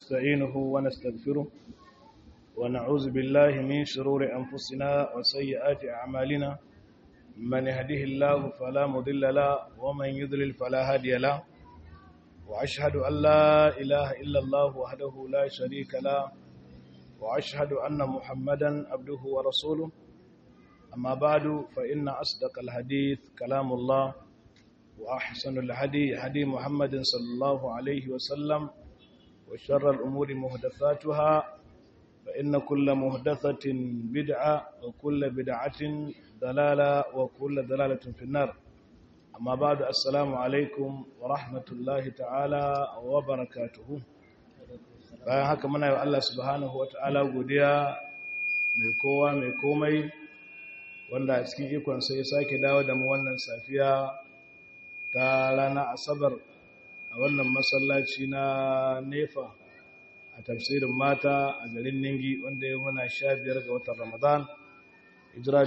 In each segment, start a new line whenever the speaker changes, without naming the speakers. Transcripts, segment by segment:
ونستعينه ونستغفره ونعوذ بالله من شرور أنفسنا وسيئات أعمالنا من يهده الله فلا مضل له ومن يضلل فلا هادي له وأشهد أن لا إله إلا الله وحده لا شريك له وأشهد أن محمدا عبده ورسوله أما بعد فإن أصدق الحديث كلام الله وأحسن الهدي هدي محمد صلى الله عليه وسلم وشر الأمور مهدفاتها فإن كل مهدثة بدعة وكل بدعة ضلالة وكل ضلالة في النار أما بعد السلام عليكم ورحمة الله تعالى وبركاته bayan haka muna yi Allah subhanahu wa ta'ala godiya mai kowa mai komai wanda a cikin ikon sai sake dawo da mu wannan safiya ta rana asabar a wannan masallaci na nefa a tafsirin mata a garin ningi wanda ya muna sha biyar ga watan ramadan hijira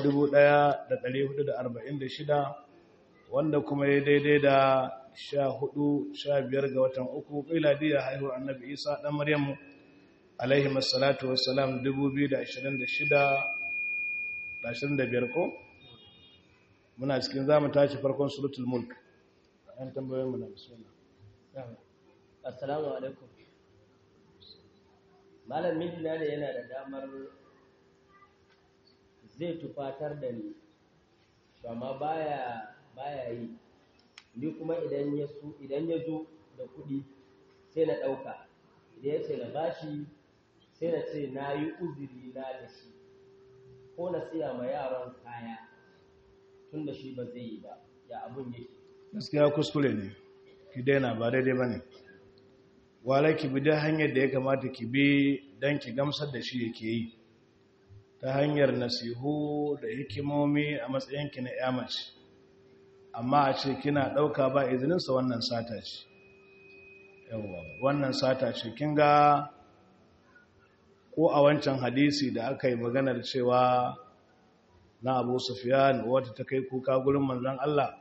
1446 wanda kuma ya daidai da sha hudu sha biyar ga watan uku ƙiladiya haihuwar annabi isa ɗan maryamu alaihi masalatu wasalam 2026 25 ko muna cikin zamu tashi farkon suratul mulk an tambayoyin mu na bismillah
assalamu alaikum malam mijina ne yana da damar zai tufatar da ni amma baya baya yi ni kuma idan ya su idan ya zo da kuɗi sai na ɗauka idan ya ce na bashi sai na ce na yi uzuri na da shi ko na siya ma yaran kaya tun da shi ba zai yi ba ya abun yake
gaskiya kuskure ne ki daina ba daidai ba ne wala ki bi da hanyar da ya kamata ki bi don ki gamsar da shi yake yi ta hanyar nasihu da hikimomi a matsayinki na yamaci amma a ce kina ɗauka ba izininsa wannan sata ce yawwa wannan sata ce kin ga ko a wancan hadisi da aka yi maganar cewa na abu sufiyan wata ta kai kuka gurin manzan Allah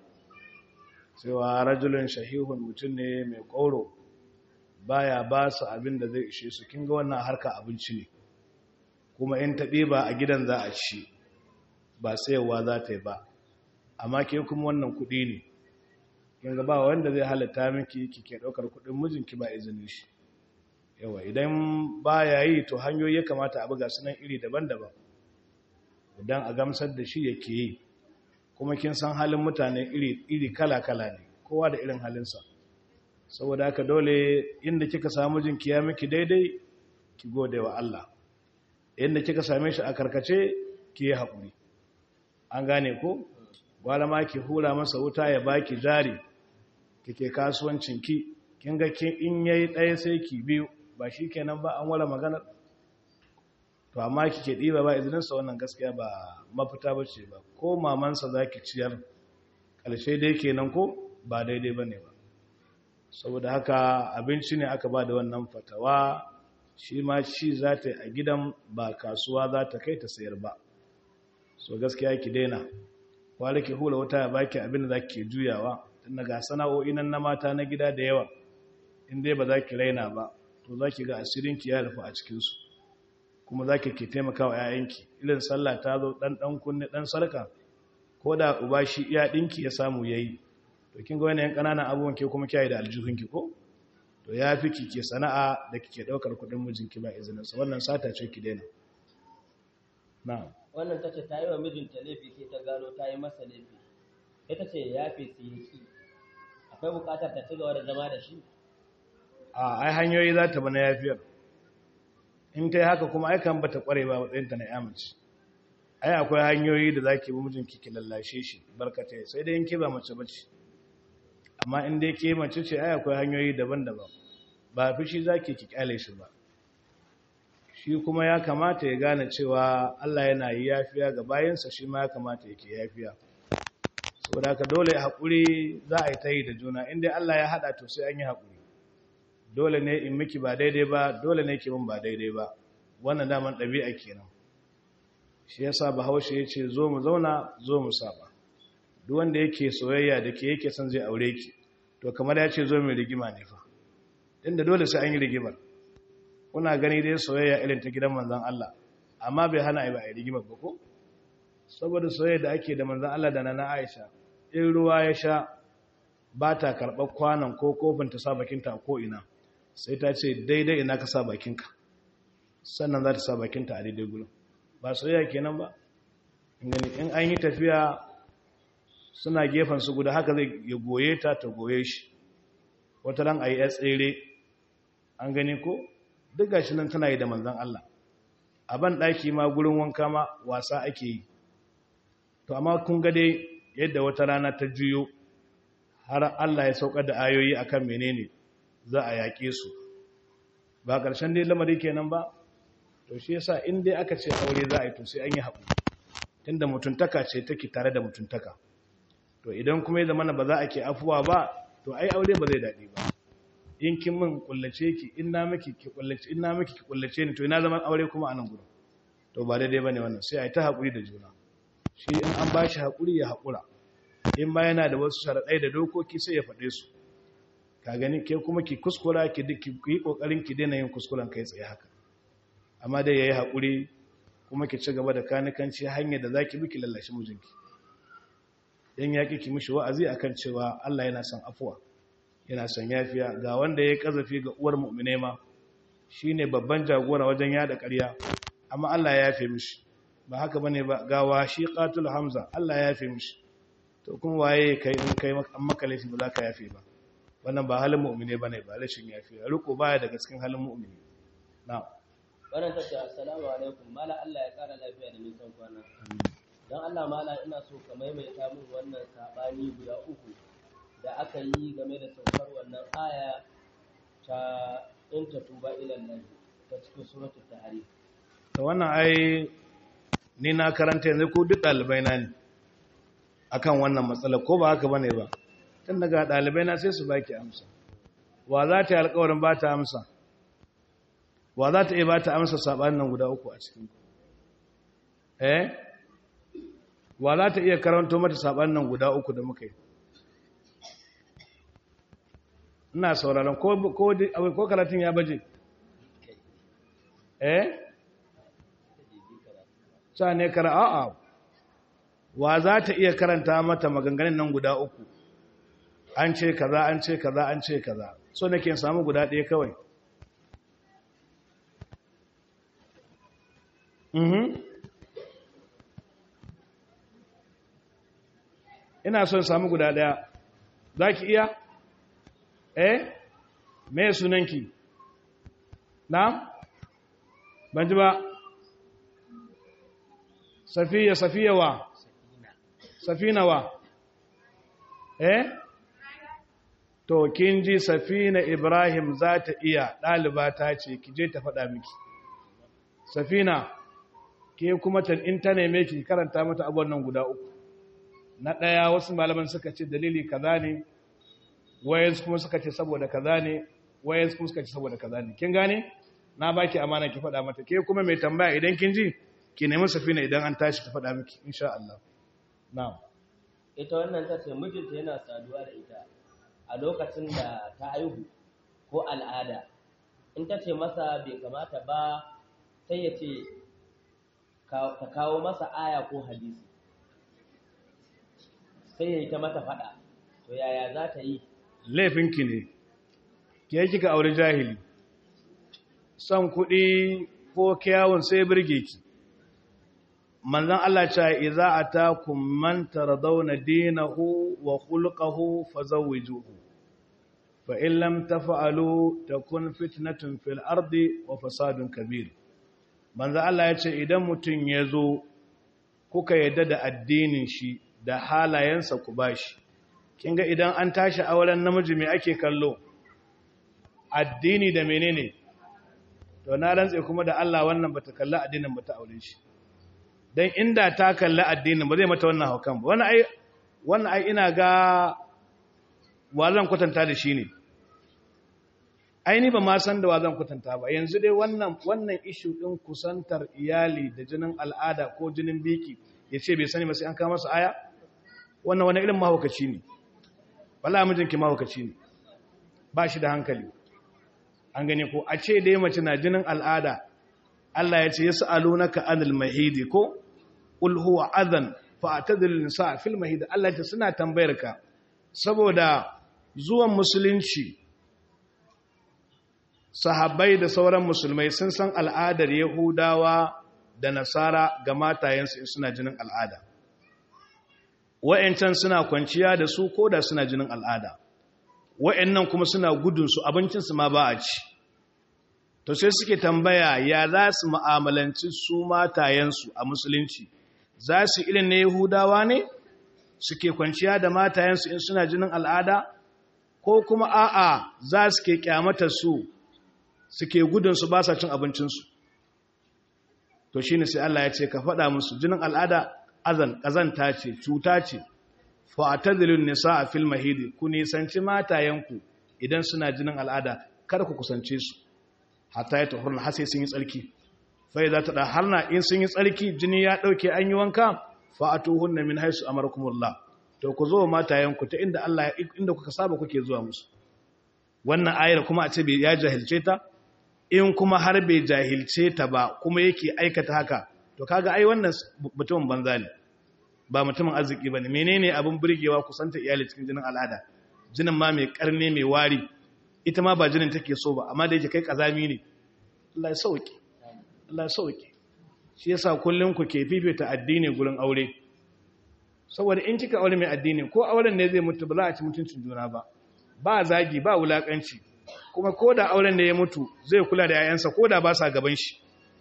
cewa rajulun shahihun mutum ne mai ƙoro baya ba su abin da zai ishe su kin ga wannan harka abinci ne kuma in ta ɗiba a gidan za a ci ba sayarwa za ta yi ba amma ke kuma wannan kuɗi ne kin ga ba wanda zai halatta miki kike ɗaukar kuɗin mijinki ba izinin shi yawa idan ba ya yi to hanyoyi ya kamata a buga sunan iri daban-daban idan a gamsar da shi yake yi kuma kin san halin mutane iri kala-kala ne kowa da irin halinsa saboda haka dole inda kika samu jinki ya miki daidai ki gode wa Allah inda kika same shi a karkace ki yi haƙuri an gane ko gwala ma ki hura masa wuta ya baki jari kike kasuwancinki kin ga kin in yayi ɗaya sai ki biyu ba shi kenan ba an wala maganar to amma kike ɗiba ba izininsa wannan gaskiya ba mafita ba ce ba ko mamansa za ki ciyar ƙarshe dai kenan ko ba daidai ba ne ba saboda haka abinci ne aka ba da wannan fatawa shi ma ci za ta yi a gidan ba kasuwa za ta kai ta sayar ba so gaskiya ki daina kwale ki hula wuta ya baki abin da za ki juyawa tun daga sana'o'i nan na mata na gida da yawa in dai ba za ki raina ba to za ki ga asirinki ya rufu a cikinsu kuma za ki ke taimaka wa ‘ya'yanki irin sallah ta zo ɗan ɗan kunne ɗan sarka ko da uba shi iya ɗinki ya samu ya yi to kin ga wani ‘yan ƙananan abubuwan ke kuma kyayi da aljihunki ko to ya fi ki ke sana'a da kike ɗaukar kuɗin mijinki ba izininsa wannan sata ce ki daina na
wannan ta ce ta yi wa mijinta laifi sai ta gano ta yi masa laifi ita ce ya fi su yi ki akwai buƙatar ta ci gaba da zama da shi
a ai hanyoyi za ta bana yafiyar in ta yi haka kuma aikan ba ta ƙware ba matsayinta na yamaci ai akwai hanyoyi da za ki bi mijinki ki lallashe shi barkatai sai dai in ke ba mace bace amma in dai ke mace ce ai akwai hanyoyi daban-daban ba fi shi za ki kyale shi ba shi kuma ya kamata ya gane cewa Allah yana yi yafiya ga bayansa shi ma ya kamata yake yafiya saboda haka dole haƙuri za a yi ta yi da juna inda Allah ya haɗa to sai an yi haƙuri dole ne in miki ba daidai ba dole ne ki min ba daidai ba wannan daman ɗabi'a kenan shi yasa bahaushe ya ce zo mu zauna zo mu saba duk wanda yake soyayya da ke yake son zai aure ki to kamar ya ce zo mai rigima ne fa inda dole sai an yi rigimar kuna gani dai soyayya irin ta gidan manzon Allah amma bai hana ai ba ai rigima ba ko saboda soyayya da ake da manzon Allah da nana Aisha in ruwa ya sha ba ta karɓar kwanan ko kofin ta sa bakinta ko ina sai ta ce daidai ina ka sa bakinka sannan za ta sa bakinta a daidai gudun ba soyayya kenan ba in an yi tafiya suna gefen su guda haka zai ya goye ta ta goye shi wata ran a yi tsere an gani ko duk gashi nan tana yi da manzan Allah a ban ɗaki ma gurin wanka ma wasa ake yi to amma kun ga dai yadda wata rana ta juyo har Allah ya saukar da ayoyi akan menene za a yaƙe su ba ƙarshen dai lamari kenan ba to shi yasa in dai aka ce aure za a yi to sai an yi haƙuri tunda mutuntaka ce take tare da mutuntaka to idan kuma ya zama ba za a ke afuwa ba to ai aure ba zai daɗi ba in kin min kullace ki in na miki ki kullace in na miki ki kullace ni to ina zaman aure kuma a nan gurin to ba daidai bane wannan sai a yi ta haƙuri da juna shi in an ba shi haƙuri ya haƙura in ba yana da wasu sharaɗai da dokoki sai ya faɗe su ka gani ke kuma ki kuskura ki yi ƙoƙarin ki daina yin kuskuren kai tsaye haka amma dai ya yi haƙuri kuma ki ci gaba da kanikanci hanyar da za ki bi ki lallashi mijinki yan yaƙi ki mishi wa'azi akan cewa Allah yana son afuwa yana son yafiya ga wanda ya kazafi ga uwar mu'mine ma shine babban jagora wajen yada ƙarya amma Allah ya yafe mishi ba haka bane ba ga washi qatul hamza Allah ya yafe mishi to kuma waye kai in kai maka laifi ba za ka yafe ba wannan ba halin mu'mine bane ba rashin yafiya riko baya daga cikin halin mu'mini na'am
wannan tace assalamu alaikum mala Allah ya kara lafiya da nisan kwana dan Allah mala ina so ka maimaita min wannan sabani guda uku da aka yi game da saukar wannan aya ta in ta tuba ila Allah ta cikin suratul tahrim
to wannan ai ni na karanta yanzu ko duk dalibai na ne akan wannan matsala ko ba haka bane ba tun daga dalibai na sai su baki amsa wa za ta yi alƙawarin ba ta amsa wa za ta iya ba ta amsa saɓanin nan guda uku a cikin eh wa za ta iya karanto mata saɓanin nan guda uku da muka yi ina sauraron ko karatun ya baje eh sa ne kara a'a wa za ta iya karanta mata maganganun nan guda uku an ce kaza an ce kaza an ce kaza so nake samu guda ɗaya kawai ina son samu guda daya za ki iya? eh me sunanki na? ban ji ba safiya safiya wa safina wa eh to kin ji safina ibrahim za ta iya ɗaliba ta ce ki je ta faɗa miki safina ke kuma in ta neme ki karanta mata abuwan nan guda uku na ɗaya wasu malaman suka ce dalili kaza ne wayansu kuma suka ce saboda kaza ne wayansu kuma suka ce saboda kaza ne kin gane na baki amana ki faɗa mata ke kuma mai tambaya idan kin ji ki nemi safina idan an tashi ta faɗa miki insha Allah na'am
ita wannan ta ce mijinta yana saduwa da ita a lokacin da ta haihu ko al'ada in ta ce masa bai kamata ba sai ya ce ka kawo masa aya ko hadisi sai ya yi ta mata fada to yaya za ta yi
laifinki ne ke kika aure jahili son kuɗi ko kyawun sai birge ki manzan Allah ce iza atakum man taradawna dinahu wa khulquhu fazawwijuhu fa in lam taf'alu takun fitnatun fil ardi wa fasadun kabir manzan Allah ya ce idan mutum ya zo kuka yadda da addinin shi da halayensa ku bashi kin ga idan an tashi auren namiji me ake kallo addini da menene to na rantse kuma da Allah wannan bata kalla addinin bata aure shi dan inda ta kalla addinin ba zai mata wannan haukan ba wannan ai wannan ai ina ga wazan kwatanta da shi ne aini ba ma san da wazan kwatanta ba yanzu dai wannan wannan issue din kusantar iyali da jinin al'ada ko jinin biki yace bai sani ba sai an kawo masa aya wannan wani irin mahaukaci ne wallahi mijinki mahaukaci ne ba shi da hankali an gane ko a ce dai mace na jinin al'ada Allah ya ce yas'alunaka anil mahidi ko qul huwa adhan fa'tadil nisa fil mahidi Allah ya ce suna tambayar ka saboda zuwan musulunci sahabbai da sauran musulmai sun san al'adar yahudawa da nasara ga matayensu in suna jinin al'ada wa'yancan suna kwanciya da su ko da suna jinin al'ada wa'yannan kuma suna gudunsu abincinsu ma ba a ci to sai suke tambaya ya za su ma'amalanci su matayensu a musulunci za su irin na yahudawa ne suke kwanciya da matayensu in suna jinin al'ada ko kuma a'a za su ke kyamata su suke gudunsu ba sa cin abincinsu to shi ne sai Allah ya ce ka faɗa musu jinin al'ada azan ƙazanta ce cuta ce fa'atazilun nisa a fil mahidi ku nisanci matayenku idan suna jinin al'ada kar ku kusance su hatta ya tahurna har sai sun yi tsarki fa idza tadaharna in sun yi tsarki jini ya dauke an yi wanka fa'atuhunna min haisu amarakumullah to ku zo matayenku ta inda Allah inda kuka saba kuke zuwa musu wannan ayar kuma a ce bai ya jahilce ta in kuma har bai jahilce ta ba kuma yake aikata haka to kaga ai wannan mutumin banza ne ba mutumin arziki bane menene abin burgewa kusanta iyali cikin jinin al'ada jinin ma mai karne mai wari ita ma ba jinin take so ba amma da yake kai kazami ne Allah ya sauke Allah ya sauke shi yasa kullun ku ke fifita addini gurin aure saboda in kika aure mai addini ko auren ne zai mutu ba za a ci mutuncin juna ba ba zagi ba wulakanci kuma ko da auren ne ya mutu zai kula da 'ya'yansa ko da ba sa gaban shi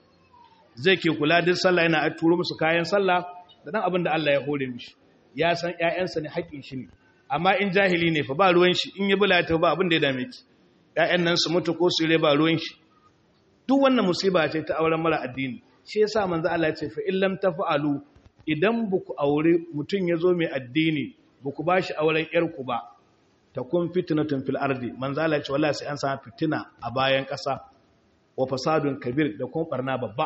zai ke kula duk sallah yana turo musu kayan sallah da dan abin da Allah ya hore mishi ya san 'ya'yansa ne haƙƙin shi ne amma in jahili ne fa ba ruwan shi in yi bula ta ba abin da ya dame ki 'ya'yan nan su mutu ko su ba ruwan shi duk wannan musiba ce ta auren mara addini shi yasa manzo Allah ya ce fa illam tafa'alu idan buku aure mutun yazo mai addini buku bashi auren yarku ba takun fitnatun fil ardi manzo Allah ya ce wallahi sai an samu fitina a bayan ƙasa wa fasadun kabir da kuma barna babba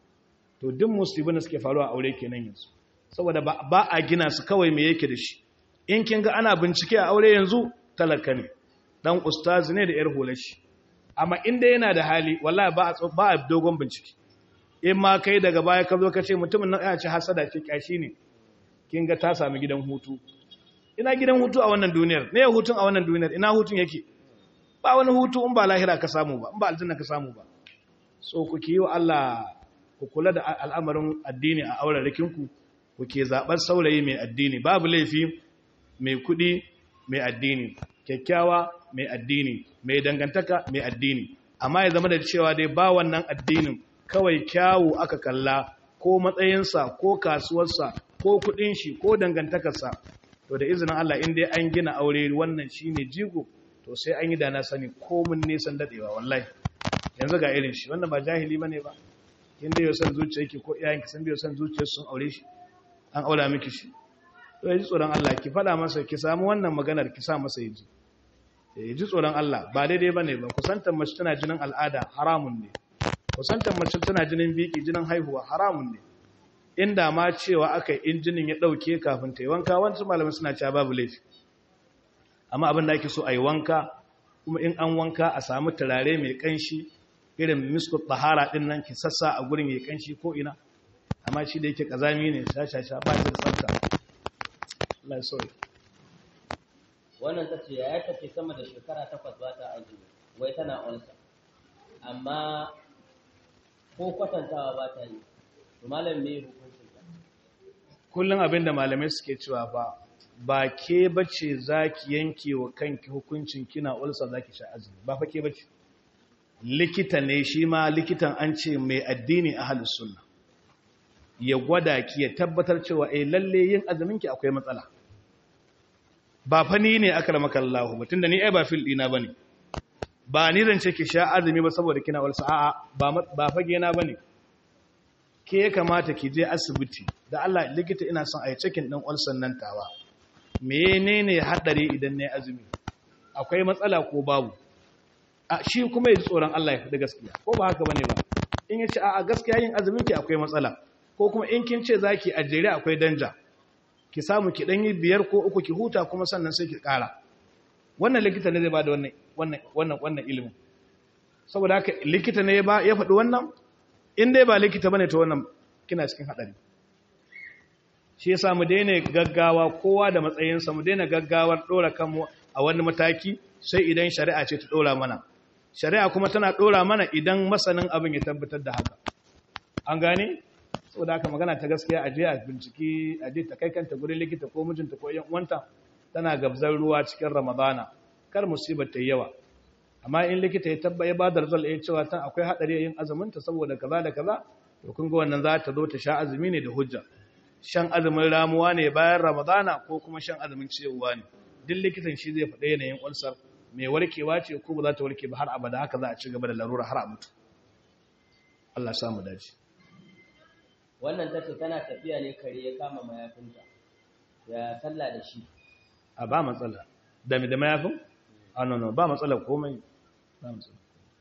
to duk musibin da suke faruwa aure kenan yanzu saboda ba a gina su kawai me yake da shi in kin ga ana bincike a aure yanzu talaka ne dan ustazi ne da yar hulashi amma inda yana da hali wallahi ba a ba a dogon bincike in ma kai daga baya ka zo ka ce mutumin nan ya ce hasada ce kyashi ne kin ga ta sami gidan hutu ina gidan hutu a wannan duniyar ne hutun a wannan duniyar ina hutun yake ba wani hutu in ba lahira ka samu ba in ba aljanna ka samu ba so ku ki yi wa Allah ku kula da al'amarin addini a auren rikinku ku ke zaɓar saurayi mai addini babu laifi mai kuɗi mai addini kyakkyawa mai addini mai dangantaka mai addini amma ya zama da cewa dai ba wannan addinin kawai kyawu aka kalla ko matsayinsa ko kasuwarsa ko kuɗin shi ko dangantakarsa to da izinin Allah in dai an gina aure wannan shine jigo to sai an yi da na sani komin nisan dadewa wallahi yanzu ga irin shi wannan ba jahili bane ba in dai yau san zuciya yake ko iyayenki sun biyo san zuciyar sun aure shi an aura miki shi to yaji tsoron Allah ki fada masa ki samu wannan maganar ki sa masa yaji yaji tsoron Allah ba daidai bane ba kusantar mace tana jinin al'ada haramun ne kusantar mace tana jinin biki jinin haihuwa haramun ne inda ma cewa aka injinin ya dauke kafin ta yi wanka wasu malamai suna cewa babu laifi amma abin da ake so a yi wanka kuma in an wanka a samu turare mai kanshi irin miskut tahara din nan ki sassa a gurin yayin kanshi ko ina amma shi da yake kazami ne shashasha ba shi da tsafta Allah ya sauke
wannan tace ya tace sama da shekara takwas ba ta azumi wai tana ulsa amma ko kwatantawa ba ta yi to malam me hukuncin ta
kullun abinda malamai suke cewa ba ba ke bace zaki yanke wa kanki hukuncin kina ulsa zaki sha azumi ba fa ke bace likita ne shi ma likitan an ce mai addini a halin sunna ya gwada ki ya tabbatar cewa eh lalle yin azumin ki akwai matsala ba fa ni ne aka ramaka Allah ba tunda ni ai ba fil dina bane ba ni zan ce ki sha azumi ba saboda kina ulsa a'a ba ba fage na bane ke ya kamata ki je asibiti da Allah likita ina son a yi cikin din ulsan nan tawa menene hadari idan nayi azumi akwai matsala ko babu shi kuma ya ji tsoron Allah ya faɗi gaskiya ko ba haka bane ba in ya ce a gaskiya yin azumin ki akwai matsala ko kuma in kin ce zaki a jere akwai danja ki samu ki dan yi biyar ko uku ki huta kuma sannan sai ki ƙara wannan likita ne zai bada wannan wannan wannan wannan ilimin saboda haka likita ne ba ya faɗi wannan in dai ba likita bane to wannan kina cikin hadari shi yasa mu daina gaggawa kowa da matsayinsa mu daina gaggawar dora kanmu a wani mataki sai idan shari'a ce ta dora mana shari'a kuma tana dora mana idan masanin abin ya tabbatar da haka an gane saboda haka magana ta gaskiya a je a binciki a je ta kai kanta gurin likita ko mijinta ko yan uwanta tana gabzar ruwa cikin ramadana kar musibar ta yi yawa amma in likita ya tabba ya bada result ya cewa tan akwai hadari yin azumin ta saboda kaza da kaza to kun ga wannan za ta zo ta sha azumi ne da hujja shan azumin ramuwa ne bayan ramadana ko kuma shan azumin ciyewa ne duk likitan shi zai faɗa yanayin ulcer mai warkewa ce ko ba za ta warke ba har abada haka za a ci gaba da larura har a mutu Allah sa mu dace
wannan tace tana tafiya ne kare ya kama mayafinta ya sallah da shi
a ba matsala da da mayafin a no no ba matsala komai ba matsala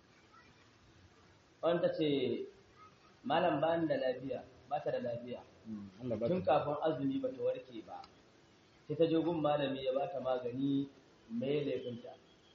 wanda ce malam ba da lafiya ba ta da lafiya
Allah ba
tun kafin azumi ba ta warke ba sai ta je gun malami ya ba ta magani mai laifinta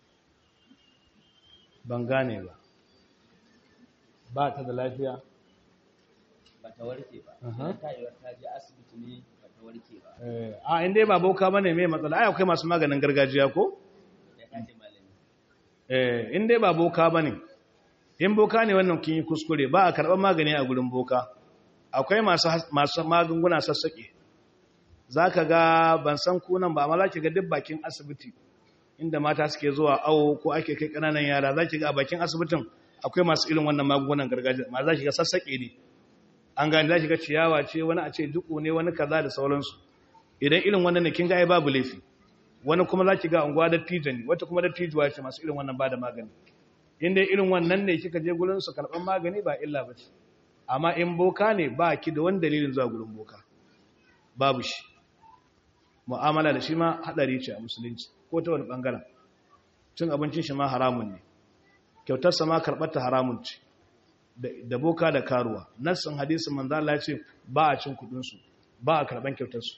ban gane ba ba ta da lafiya
ba ta warke ba
Aha.
Idan ta yi ta je asibiti ne ba ta warke ba
Eh, a inda ba boka bane mai matsala ai akwai masu maganin gargajiya ko
ya ta ce malami
eh in dai ba boka bane in boka ne wannan kin yi kuskure ba a karɓar magani a gurin boka akwai masu has- masu magunguna sassaƙe zaka ga ban san kunan ba amma zaki ga duk bakin asibiti inda mata suke zuwa awo ko ake kai kananan yara zaki ga a bakin asibitin akwai masu irin wannan magungunan gargajiya ma zaki ga sassaƙe ne an gani zaki ga ciyawa ce wani a ce duku ne wani kaza da sauransu idan irin wannan ne kin ga ai babu laifi wani kuma zaki ga unguwa da tijani wata kuma da tijuwa ce masu irin wannan ba da magani inda irin wannan ne kika je gurin su karɓar magani ba illa ba ce amma in boka ne ba ki da wani dalilin zuwa gurin boka babu shi mu'amala da shi ma haɗari ce a musulunci ko ta wani ɓangaren cin abincin shi ma haramun ne kyautarsa ma karɓarta haramun ce da da boka da karuwa nassin hadisin manzo Allah ya ce ba a cin kuɗinsu ba a karɓan kyautarsu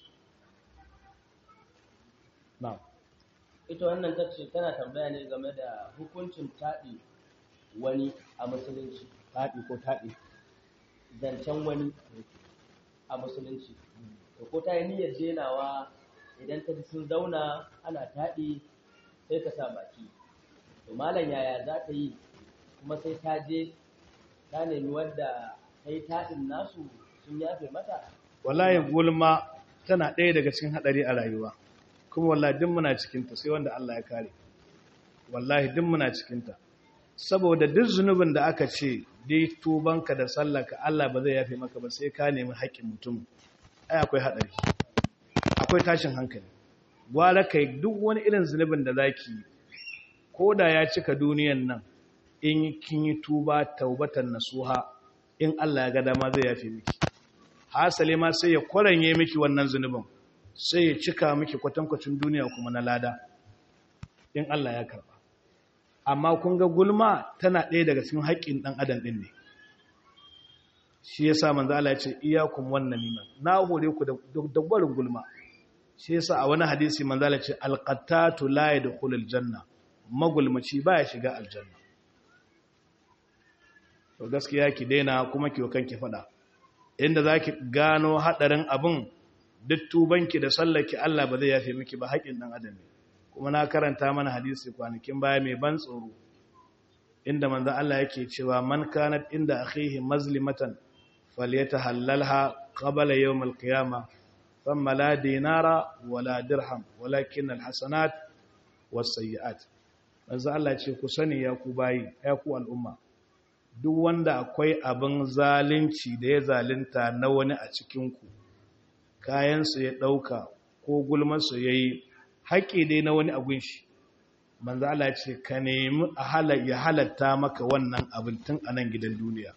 na'am
ita wannan ta ce tana tambaya ne game da hukuncin taɗi wani a musulunci
taɗi ko taɗi
zancen wani a musulunci to ko ta yi niyyar jenawa idan ta ji sun zauna ana taɗi sai ta sa baki to malam yaya za ta yi kuma sai ta je ta nemi wadda ta yi taɗin nasu sun yafe mata
wallahi gulma tana ɗaya daga cikin haɗari a rayuwa kuma wallahi duk muna cikinta sai wanda Allah ya kare wallahi duk muna cikinta saboda duk zunubin da aka ce dai tubanka da sallaka Allah ba zai yafe maka ba sai ka nemi haƙƙin mutum ai akwai haɗari akwai tashin hankali gwara kai duk wani irin zunubin da zaki yi ko da ya cika duniyan nan in kin yi tuba taubatan nasuha in Allah ya ga dama zai yafe miki hasale ma sai ya kwaranye miki wannan zunubin sai ya cika miki kwatankwacin duniya kuma na lada in Allah ya karba amma kun ga gulma tana ɗaya daga cikin haƙƙin ɗan adam ɗin ne shi yasa manzo Allah ya ce iyakum wan namima na hore ku da dabbarin gulma shi yasa a wani hadisi manzo Allah ya ce alqattatu la yadkhulul janna magulmaci baya shiga aljanna to gaskiya ki daina kuma ki wa kanki fada inda zaki gano hadarin abin duk tubanki da sallaki Allah ba zai yafe miki ba haƙin dan adam ne kuma na karanta mana hadisi kwanakin baya mai ban tsoro inda manzo Allah yake cewa man kanat inda akhihi mazlimatan falyatahallalha qabla yawm alqiyamah thumma la dinara wala dirham walakin alhasanat was-sayyi'at manzo Allah ya ce ku sani ya ku bayi ya ku al'umma duk wanda akwai abin zalunci da ya zalunta na wani a cikinku kayansu ya ɗauka ko gulmansu ya yi haƙƙi dai na wani abin shi manzo Allah ce ka nemi ya halatta maka wannan abin tun a nan gidan duniya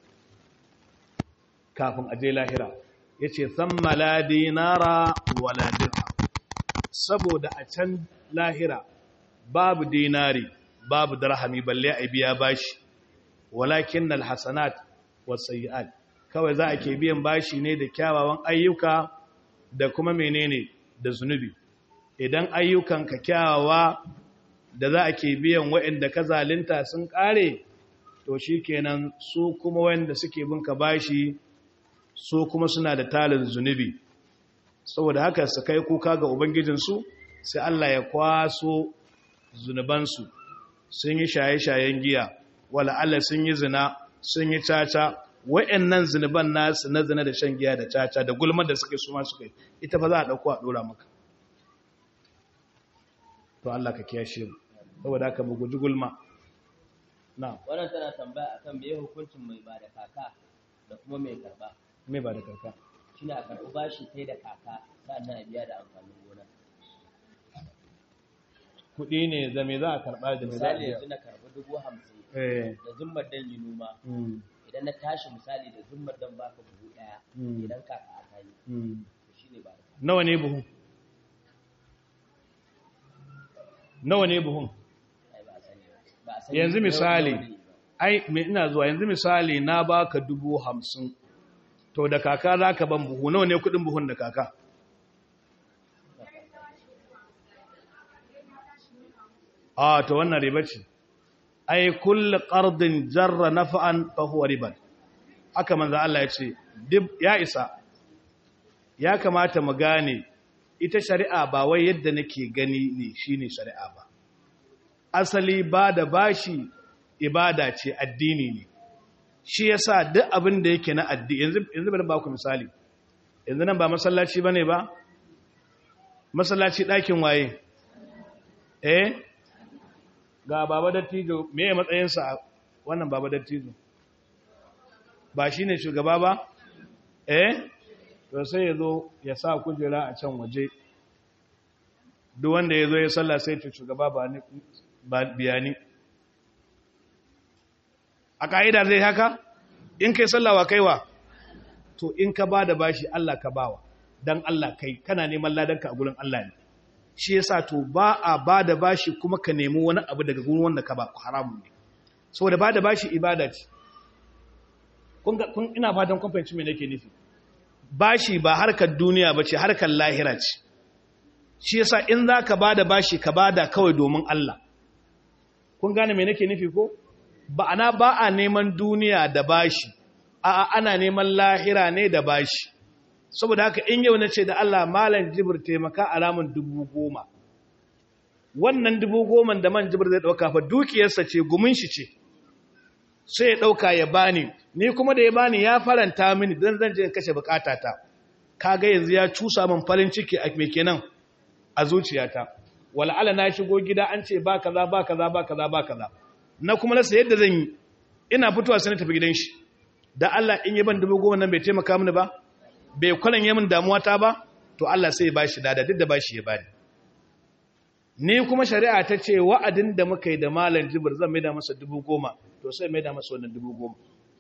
kafin aje lahira ya ce san mala dinara wala dirham saboda a can lahira babu dinari babu dirhami balle a biya bashi walakin alhasanat wasayyi'at kawai za a ke biyan bashi ne da kyawawan ayyuka da kuma menene da zunubi idan ayyukan ka kyawawa da za a ke biyan waɗanda ka zalunta sun ƙare to shi kenan su kuma wanda suke binka bashi su kuma suna da talin zunubi saboda haka su kai kuka ga ubangijinsu sai Allah ya kwaso zunubansu sun yi shaye-shayen giya wala Allah sun yi zina sun yi caca wa'annan zunuban nasu na zina da shan giya da caca da gulmar da suke su ma suka yi ita fa za a ɗauko a ɗora maka to Allah ka kiyashe mu saboda haka mu guji gulma na
wannan tana tambaya akan me hukuncin mai ba da kaka da kuma mai karba
me ba da karka
shine a karɓi bashi kai da kaka sannan a biya da amfanin gona
kuɗi ne da me za a karɓa da me za a
misali
biya
yanzu na karɓi dubu hamsin
eh
da zummar dan yi noma
mm,
idan na tashi misali da zummar dan baka buhu ɗaya
Mm.
idan kaka aka yi
mm.
to shine ba da kaka
nawa ne buhun nawa ne buhun
ai ba a sani ba ba a sani
yanzu
nawa-
misali
nawa ne ba.
ai me ina zuwa yanzu misali na baka dubu hamsin to da kaka za ka ban buhu nawa ne kudin buhun da kaka a to wannan riba ce ai kulli qardin jarra naf'an fa huwa riban haka manzo Allah ya ce dib ya isa ya kamata mu gane ita shari'a ba wai yadda nake gani ne shine shari'a ba asali ba da bashi ibada ce addini ne shi yasa duk abin da yake na addini yanzu yanzu bari ba ku misali yanzu nan ba masallaci bane ba masallaci ɗakin waye eh ga baba dattijo me ya matsayinsa a wannan baba dattijo ba shine shugaba ba eh to sai ya zo ya sa kujera a can waje duk wanda ya zo ya sallah sai ce shugaba ba ni ba biyani a ka'ida zai haka in kai sallawa kaiwa to in ka ba da bashi Allah ka bawa dan Allah kai kana neman ladanka a gurin Allah ne shi yasa to ba a ba da bashi kuma ka nemi wani abu daga gurin wanda ka ba haramun ne saboda ba da bashi ibada ce kun ga kun ina fatan kun fahimci me nake nufi bashi ba harkar duniya bace harkar lahira ce shi yasa in zaka ba da bashi ka bada kawai domin Allah kun gane me nake nufi ko ba ana ba a neman duniya da bashi a ana neman lahira ne da bashi saboda haka in yau na ce da Allah malam jibir taimaka alamun dubu goma wannan dubu goma da man jibir zai ɗauka fa dukiyarsa ce gumin shi ce sai ya ɗauka ya bani ni kuma da ya bani ya faranta mini don zan je in kashe bukatata kaga yanzu ya cusa min farin ciki a me kenan a zuciyata wal'ala na shigo gida an ce ba kaza ba kaza ba kaza ba kaza na kuma rasa yadda zan yi ina fitowa sai na tafi gidan shi da Allah in yi ban dubu goma nan bai taimaka mini ba bai kwalan yi min damuwa ta ba to Allah sai ya bashi dada duk da bashi ya bani ni kuma shari'a ta ce wa'adin da muka yi da malam jibir zan maida masa dubu goma to sai maida masa wannan dubu goma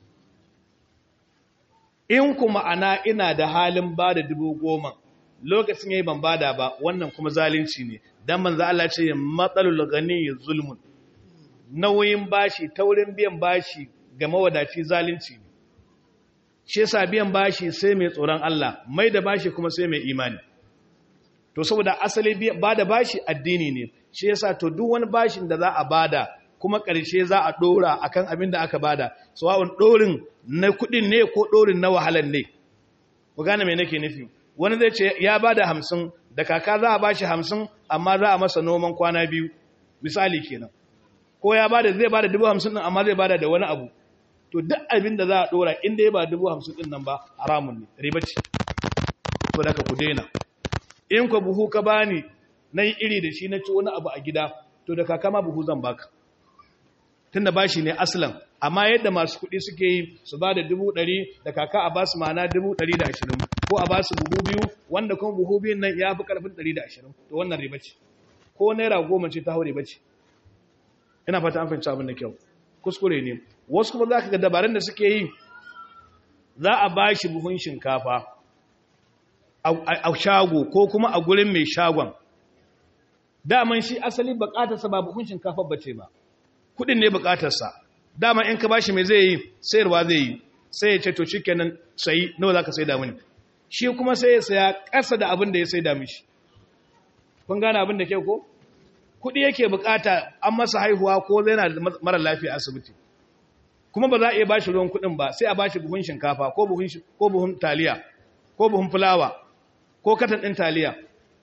in kuma ana ina da halin ba da dubu goma lokacin yayi ban bada ba wannan kuma zalunci ne dan manzo Allah ce matsalul ghani zulmun nauyin bashi taurin biyan bashi ga mawadaci zalunci ne shi yasa biyan bashi sai mai tsoron Allah mai da bashi kuma sai mai imani to saboda asali bada bashi addini ne shi yasa to duk wani bashin da za a bada kuma ƙarshe za a ɗora akan abin da aka bada sawa'un ɗorin na kuɗin ne ko ɗorin na wahalar ne ku gane me nake nufi wani zai ce ya bada hamsin da kaka za a bashi hamsin amma za a masa noman kwana biyu misali kenan ko ya bada zai bada dubu hamsin ɗin amma zai bada da wani abu to duk abin da za a ɗora inda ya ba dubu hamsin ɗin nan ba haramun ne riba ce to daga ku daina in ka buhu ka bani na yi iri da shi na ci wani abu a gida to da kaka ma buhu zan baka tun da bashi ne aslan amma yadda masu kuɗi suke yi su ba da dubu ɗari da kaka a ba su mana dubu ɗari da ashirin ko a ba su buhu biyu wanda kuma buhu biyun nan ya fi ƙarfin ɗari da ashirin to wannan riba ce ko naira goma ce ta hau riba ce ina fata an fahimci abin da kyau kuskure ne wasu kuma za ka ga dabarun da suke yi za a ba shi buhun shinkafa a shago ko kuma a gurin mai shagon daman shi asali bukatarsa ba buhun shinkafa ba ce ba kudin ne bukatarsa dama in ka ba shi mai zai yi sayarwa zai yi sai ya ce to shikenan sayi nawa za ka sai damini shi kuma sai ya saya ƙasa da abin da ya sai dami shi kun gane abin da ke ko kudi yake bukata an masa haihuwa ko zai na mara lafiya asibiti kuma ba za a iya ba shi ruwan kuɗin ba sai a ba shi buhun shinkafa ko buhun ko buhun taliya ko buhun fulawa ko katan ɗin taliya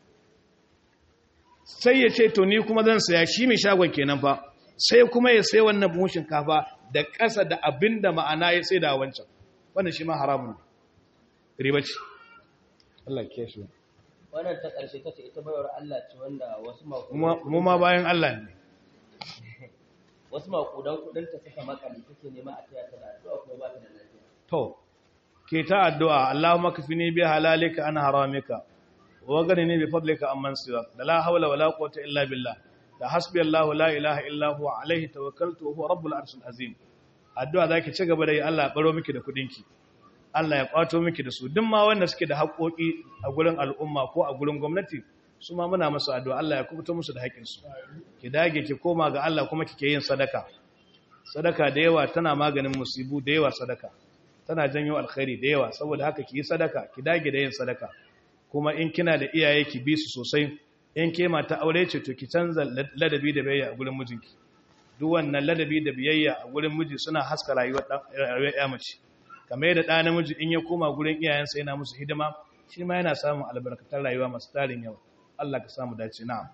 sai ya ce to ni kuma zan saya shi mai shagon kenan fa sai kuma ya sai wannan buhun shinkafa da ƙasa da abin da ma'ana ya sai da wancan wannan shi ma haramun riba ce Allah ke shi
wannan ta ƙarshe ta ce ita bayar Allah ce wanda wasu
mu ma bayan Allah ne
wasu makudan kudin ta suka makale take nema a taya ta da addu'a kuma ba ta da lafiya
to ke ta addu'a Allahumma kafini bi halalika an haramika wa ghanini bi fadlika amman siwak da la hawla wala quwwata illa billah da hasbi Allah la ilaha illa huwa alaihi tawakkaltu wa huwa rabbul arshil azim addu'a zaki ci gaba da yi Allah ya baro miki da kudinki Allah ya kwato miki da su duk ma wanda suke da haƙoƙi a gurin al'umma ko a gurin gwamnati su ma muna musu addu'a Allah ya kubuta musu da haƙinsu ki dage ki koma ga Allah kuma kike yin sadaka sadaka da yawa tana maganin musibu da yawa sadaka tana janyo alkhairi da yawa saboda haka ki yi sadaka ki dage da yin sadaka kuma in kina da iyaye ki bi su sosai in ke mata aure ce to ki canza ladabi da biyayya a gurin mijinki duk wannan ladabi da biyayya a gurin miji suna haska rayuwar rayuwar ya mace kamar yadda ɗa namiji in ya koma gurin iyayensa yana musu hidima shi ma yana samun albarkatar rayuwa masu tarin yawa Allah ka samu dace na'am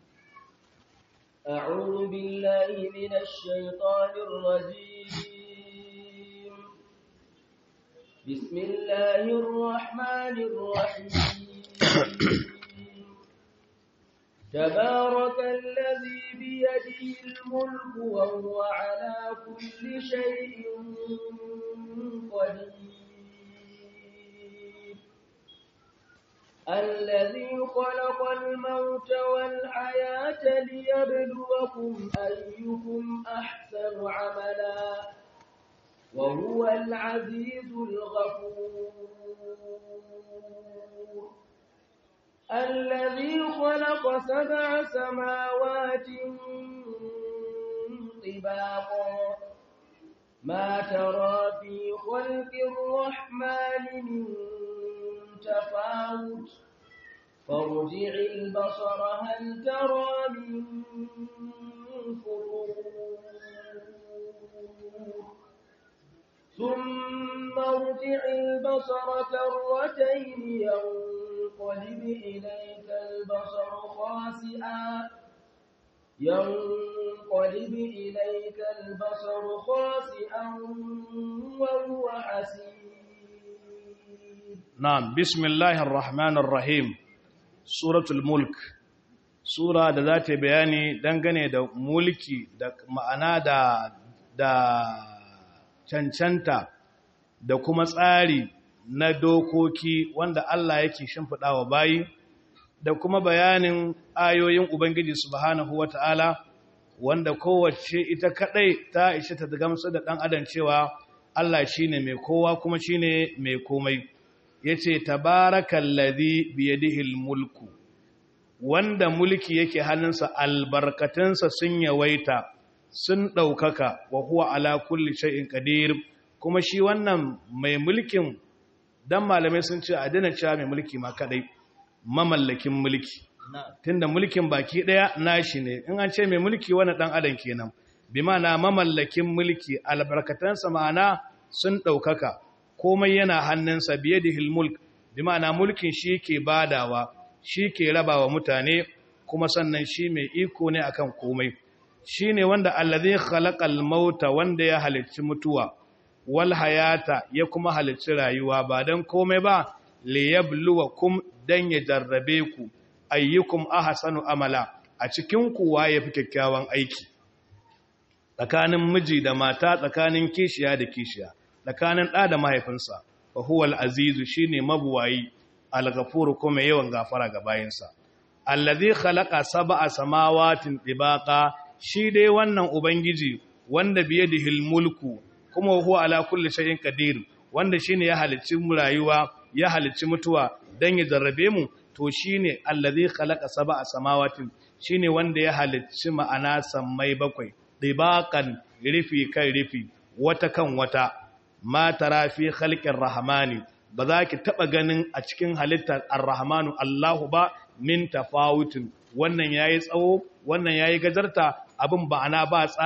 أعوذ بالله من الشيطان الرجيم بسم الله الرحمن الرحيم تبارك الذي بيده الملك وهو على كل شيء قدير الذي خلق الموت والحياة ليبلوكم أيكم أحسن عملا وهو العزيز الغفور الذي خلق سبع سماوات طباقا ما ترى في خلق الرحمن من تفاوت فارجع البصر هل ترى من فروج ثم ارجع البصر كرتين ينقلب إليك البصر خاسئا ينقلب إليك البصر خاسئا وهو حسير
Na'am, bismillahir rahmanir rahim. Suratul Mulk. Sura da za ta bayani dangane da mulki da ma'ana da da cancanta da kuma tsari na dokoki wanda Allah yake shimfiɗa wa bayi da kuma bayanin ayoyin Ubangiji subhanahu wata'ala wanda kowace ita kadai ta ishe ta gamsu da ɗan adam cewa Allah shine mai kowa kuma shine mai komai. ya ce tabarakallazi biyadihil mulku wanda mulki yake hannunsa albarkatunsa sun yawaita sun ɗaukaka wa huwa ala kulli shay'in qadir kuma shi wannan mai mulkin dan malamai sun ce a dana cewa mai mulki ma kadai mamallakin mulki tunda mulkin baki daya nashi ne in an ce mai mulki wani dan adam kenan bi ma'ana mamallakin mulki albarkatunsa ma'ana sun ɗaukaka komai yana hannunsa biye da hilmulk bi ma'ana mulkin shi ke badawa shi ke rabawa mutane kuma sannan shi mai iko ne akan komai shi ne wanda allazi khalaqal mauta wanda ya halicci mutuwa wal hayata ya kuma halicci rayuwa ba dan komai ba liyabluwakum dan ya jarrabe ku ayyukum ahsanu amala a cikin ku waye fi kyakkyawan aiki tsakanin miji da mata tsakanin kishiya da kishiya tsakanin ɗa da mahaifinsa wa huwa al-azizu shine mabuwayi al-ghafur kuma yawan gafara ga bayinsa allazi khalaqa sab'a samawatin tibaqa shi dai wannan ubangiji wanda biyadihi al-mulku kuma huwa ala kulli shay'in qadir wanda shine ya halicci rayuwa ya halicci mutuwa dan ya jarrabe mu to shine allazi khalaqa sab'a samawatin shine wanda ya halicci ma'ana sammai bakwai tibaqan rifi kan rifi wata kan wata ma tara fi khalqir rahmani ba za ki taba ganin a cikin halittar ar-rahmanu Allahu ba min tafawutin wannan yayi tsawo wannan yayi gajarta abin ba ana ba tsari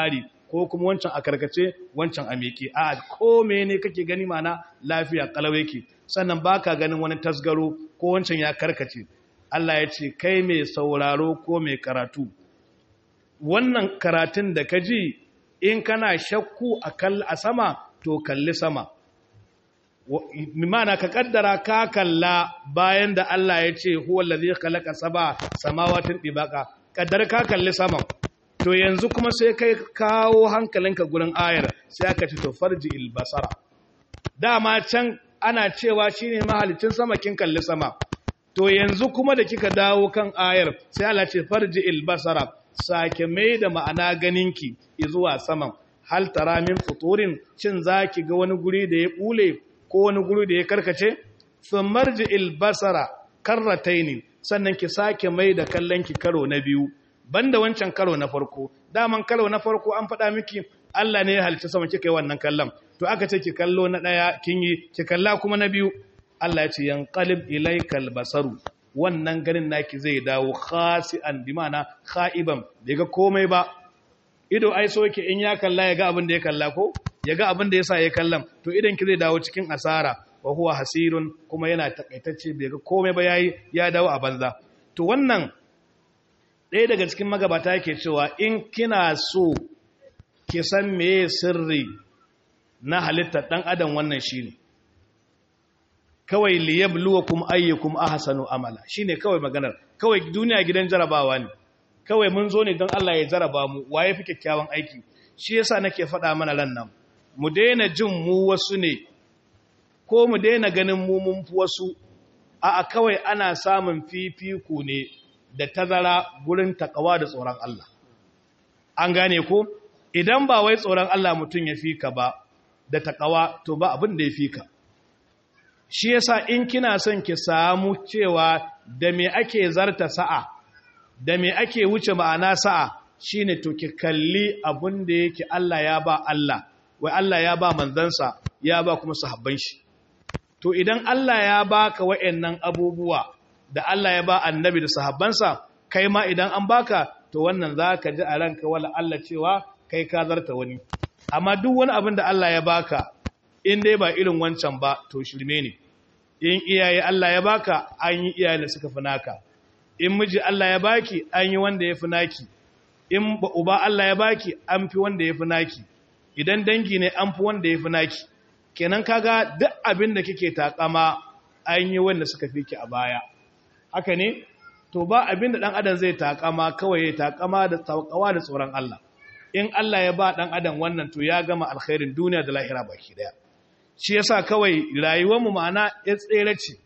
ko kuma wancan a karkace wancan a miƙe a ko ne kake gani mana lafiya kalau yake sannan baka ganin wani tasgaro ko wancan ya karkace Allah ya ce kai mai sauraro ko mai karatu wannan karatun da ka ji in kana shakku a sama to kalli sama mimana ka kaddara ka kalla bayan da Allah ya ce huwa allazi khalaqa saba samawatin dibaka kaddara ka kalli saman to yanzu kuma sai kai kawo hankalinka gurin ayar sai aka ce to farji albasara dama can ana cewa shine mahalicin sama kin kalli sama to yanzu kuma da kika dawo kan ayar sai Allah ce farji albasara sake mai da ma'ana ganinki zuwa saman hal tara min futurin cin zaki ga wani guri da ya bule ko wani guri da ya karkace sun marji albasara karrataini sannan ki sake mai da kallonki karo na biyu banda wancan karo na farko daman karo na farko an faɗa miki Allah ne ya halicci sama kika yi wannan kallon to aka ce ki kallo na ɗaya kin yi ki kalla kuma na biyu Allah ya ce yanqalib ilaykal basaru wannan ganin naki zai dawo khasi'an bi ma'ana kha'iban bai ga komai ba ido ai so yake in ya kalla ya ga abin da ya kalla ko ya ga abin da yasa ya kallan to idan ki zai dawo cikin asara wa huwa hasirun kuma yana takaitacce bai ga komai ba yayi ya dawo a banza to wannan ɗaya daga cikin magabata yake cewa in kina so ki san meye sirri na halittar ɗan adam wannan shine kawai liyabluwakum ayyukum ahsanu amala shine kawai maganar kawai duniya gidan jarabawa ne kawai mun zo ne don Allah ya jaraba mu waye fi kyakkyawan aiki shi yasa nake faɗa mana ran nan mu daina jin mu wasu ne ko mu daina ganin mu mun fi wasu a kawai ana samun fifiko ne da tazara gurin takawa da tsoron Allah an gane ko idan ba wai tsoron Allah mutum ya fika ba da takawa to ba abin da ya fika shi yasa in kina son ki samu cewa da me ake zarta sa'a da me ake wuce ma'ana sa'a shine to ki kalli abin da yake Allah ya ba Allah wai Allah ya ba manzansa ya ba kuma sahabban shi to idan Allah ya baka wayannan abubuwa da Allah ya ba annabi da sahabbansa kai ma idan an baka to wannan zaka ji a ranka wala Allah cewa kai ka zarta wani amma duk wani abin da Allah ya baka in dai ba irin wancan ba to shirme ne in iyaye Allah ya baka an yi iyaye da suka fi naka in miji Allah ya baki an yi wanda ya fi naki in uba Allah ya baki an fi wanda ya fi naki idan dangi ne an fi wanda ya fi naki kenan kaga duk abin da kike takama an yi wanda suka fi ki a baya haka ne to ba abin da dan adam zai takama kawai ya takama da tawakawa da tsoron Allah in Allah ya ba dan adam wannan to ya gama alkhairin duniya da lahira baki daya shi yasa kawai rayuwar mu ma'ana ya tsere ce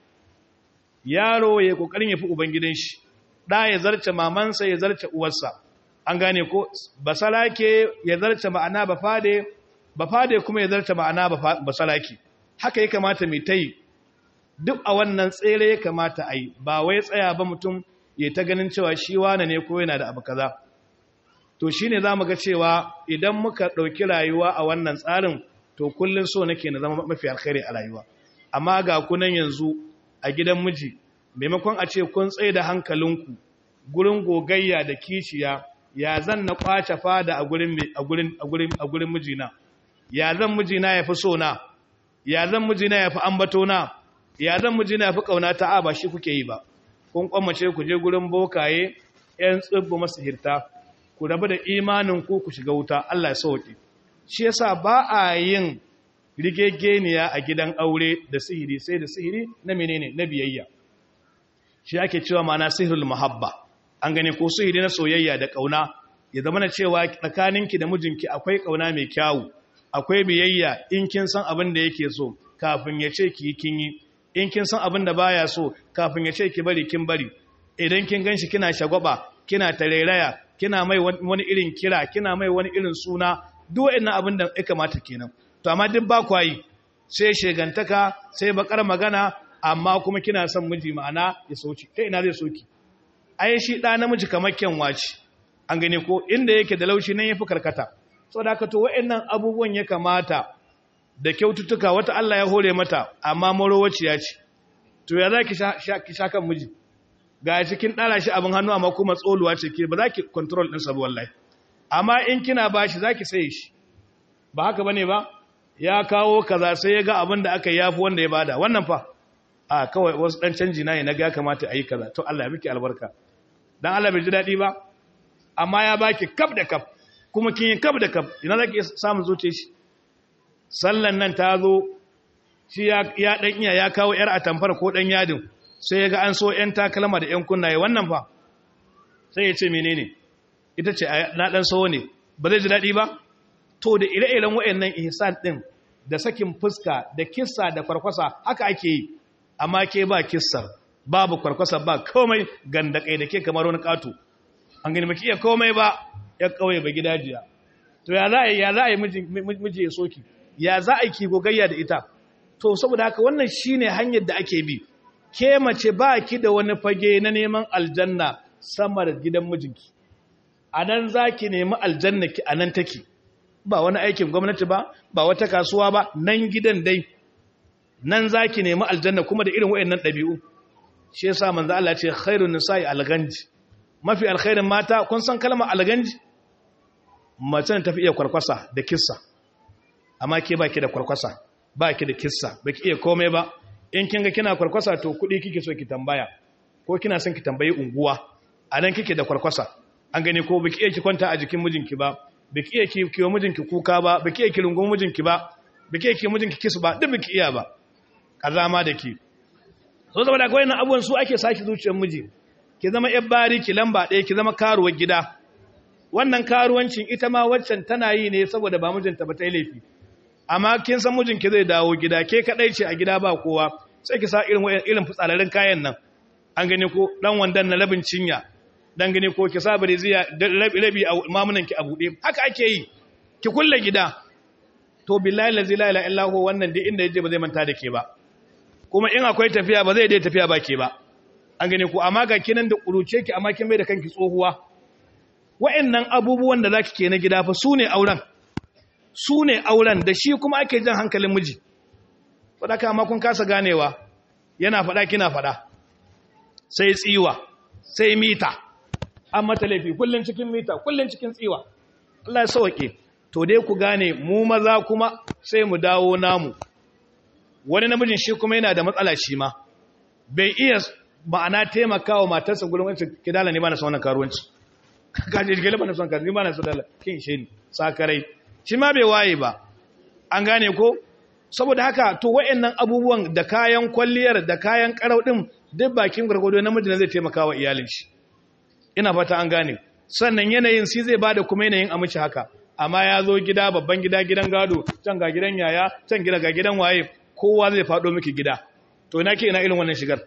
yaro ya kokarin ya fi ubangidan shi da ya zarce mamansa ya zarce uwarsa an gane ko basalake ya zarce ma'ana bafade bafade kuma ya zarce ma'ana basalake haka ya kamata mai tayi duk a wannan tsere ya kamata a yi ba wai tsaya ba mutum ya ta ganin cewa shi wane ne ko yana da abu kaza to shine zamu ga cewa idan muka ɗauki rayuwa a wannan tsarin to kullun so nake na zama mafi alkhairi a rayuwa amma ga kunan yanzu a gidan miji maimakon a ce kun tsaye da hankalinku gurin gogayya da kiciya ya zan na kwace fada a gurin a gurin a gurin a gurin mijina ya zan mijina ya fi so na ya zan mijina ya fi ambato na ya zan mijina ya fi kauna ta a ba shi kuke yi ba kun kwamace ku je gurin bokaye yan tsibbu masihirta ku rabu da imanin ku ku shiga wuta Allah ya sauke shi yasa ba a yin rigegeniya a gidan aure da sihiri sai da sihiri na menene na biyayya shi ake cewa mana sihirul muhabba an gane ko sihiri na soyayya da kauna ya zama na cewa tsakaninki da mijinki akwai kauna mai kyawu akwai biyayya in kin san abin da yake so kafin ya ce ki kin yi in kin san abin da baya so kafin ya ce ki bari kin bari idan kin ganshi kina shagwaba kina tarairaya kina mai wani irin kira kina mai wani irin suna duk wa'annan abin da ya kamata kenan to amma duk ba kwa yi sai shegantaka sai bakar magana amma kuma kina son miji ma'ana ya soki kai ina zai soki ai shi da namiji kamar kyanwa ce an gane ko inda yake da laushi nan yafi karkata saboda haka to wa'annan abubuwan ya kamata da kyaututtuka wata Allah ya hore mata amma marowaciya ce to ya zaki ki sha kan miji ga cikin dala shi abin hannu amma kuma tsoluwa ce ke ba za ki control din sa wallahi amma in kina bashi zaki saye shi ba haka bane ba ya kawo kaza sai ya ga abin da aka yafi wanda ya bada wannan fa a kawai wasu dan canji na ne na ga ya kamata a yi kaza to Allah ya miki albarka dan Allah bai ji daɗi ba amma ya baki kaf da kaf kuma kin yi kaf da kaf ina zaki samu zuciya shi sallan nan ta zo shi ya dan iya ya kawo yar atamfar ko dan yadin sai ya ga an so yan takalma da yan kunnaye wannan fa sai ya ce menene ita ce na dan so ne ba zai ji daɗi ba to da ire-iren wayannan ihsan din da sakin fuska da kissa da kwarkwasa haka ake yi amma ke ba kissar babu kwarkwasa ba komai gandakai da ke kamar wani katu an gani maki iya komai ba ya kauye ba gidajiya to ya za a yi ya za a yi miji ya soki ya za a yi ki gogayya da ita to saboda haka wannan shine hanyar da ake bi ke mace ba ki da wani fage na neman aljanna sama da gidan mijinki a nan za ki nemi aljanna ki a nan take ba wani aikin gwamnati ba ba wata kasuwa ba nan gidan dai nan za ki nemi aljanna kuma da irin wayannan ɗabi'u shi yasa manzo Allah ce khairun nisa'i alganji mafi alkhairin mata kun san kalmar alganji mace ta tafi iya kwarkwasa da kissa amma ke baki da kwarkwasa baki da kissa baki iya komai ba in kin ga kina kwarkwasa to kuɗi kike so ki tambaya ko kina son ki tambayi unguwa a nan kike da kwarkwasa an gani ko baki iya ki kwanta a jikin mijinki ba baki iya ki kiwo mijinki kuka ba baki iya ki rungun mijinki ba baki iya ki mijinki kisu ba duk baki iya ba kazama da ki so saboda akwai nan abubuwan su ake saki zuciyar miji ki zama yar bari ki lamba ɗaya ki zama karuwar gida wannan karuwancin ita ma waccan tana yi ne saboda ba mijinta ba ta yi laifi amma kin san mijinki zai dawo gida ke kadai ce a gida ba kowa sai ki sa irin irin fitsalarin kayan nan an gani ko dan wandan na labin cinya dan gani ko ki sa ziya rabi a mamunan ki a bude haka ake yi ki kulle gida to billahi la ilaha illa huwa wannan dai inda yaje ba zai manta da ke ba kuma in akwai tafiya ba zai dai tafiya ba ke ba an gani ko amma ga kinan da kuruce ki amma kin mai da kanki tsohuwa wa'annan abubuwan da zaki ke na gida fa sune auren sune auren da shi kuma ake jan hankalin miji fadaka amma kun kasa ganewa yana fada kina fada sai tsiwa sai mita an mata laifi kullun cikin mita kullun cikin tsiwa Allah ya sauke to dai ku gane mu maza kuma sai mu dawo namu wani namijin shi kuma yana da matsala shi ma bai iya ma'ana taimakawa matarsa gurin wancan kidala ne ba na son wannan karuwanci kaje jigele ba na son karuwanci ba na son dala kin shi ne sakarai shi ma bai waye ba an gane ko saboda haka to wayannan abubuwan da kayan kwalliyar da kayan karau din duk bakin gurgudo namiji ne zai taimakawa iyalin shi ina fata an gane sannan yanayin si zai bada kuma yanayin amince haka amma ya zo gida babban gida gidan gado can ga gidan yaya can gida ga gidan waye kowa zai faɗo miki gida to ina ke ina irin wannan shigar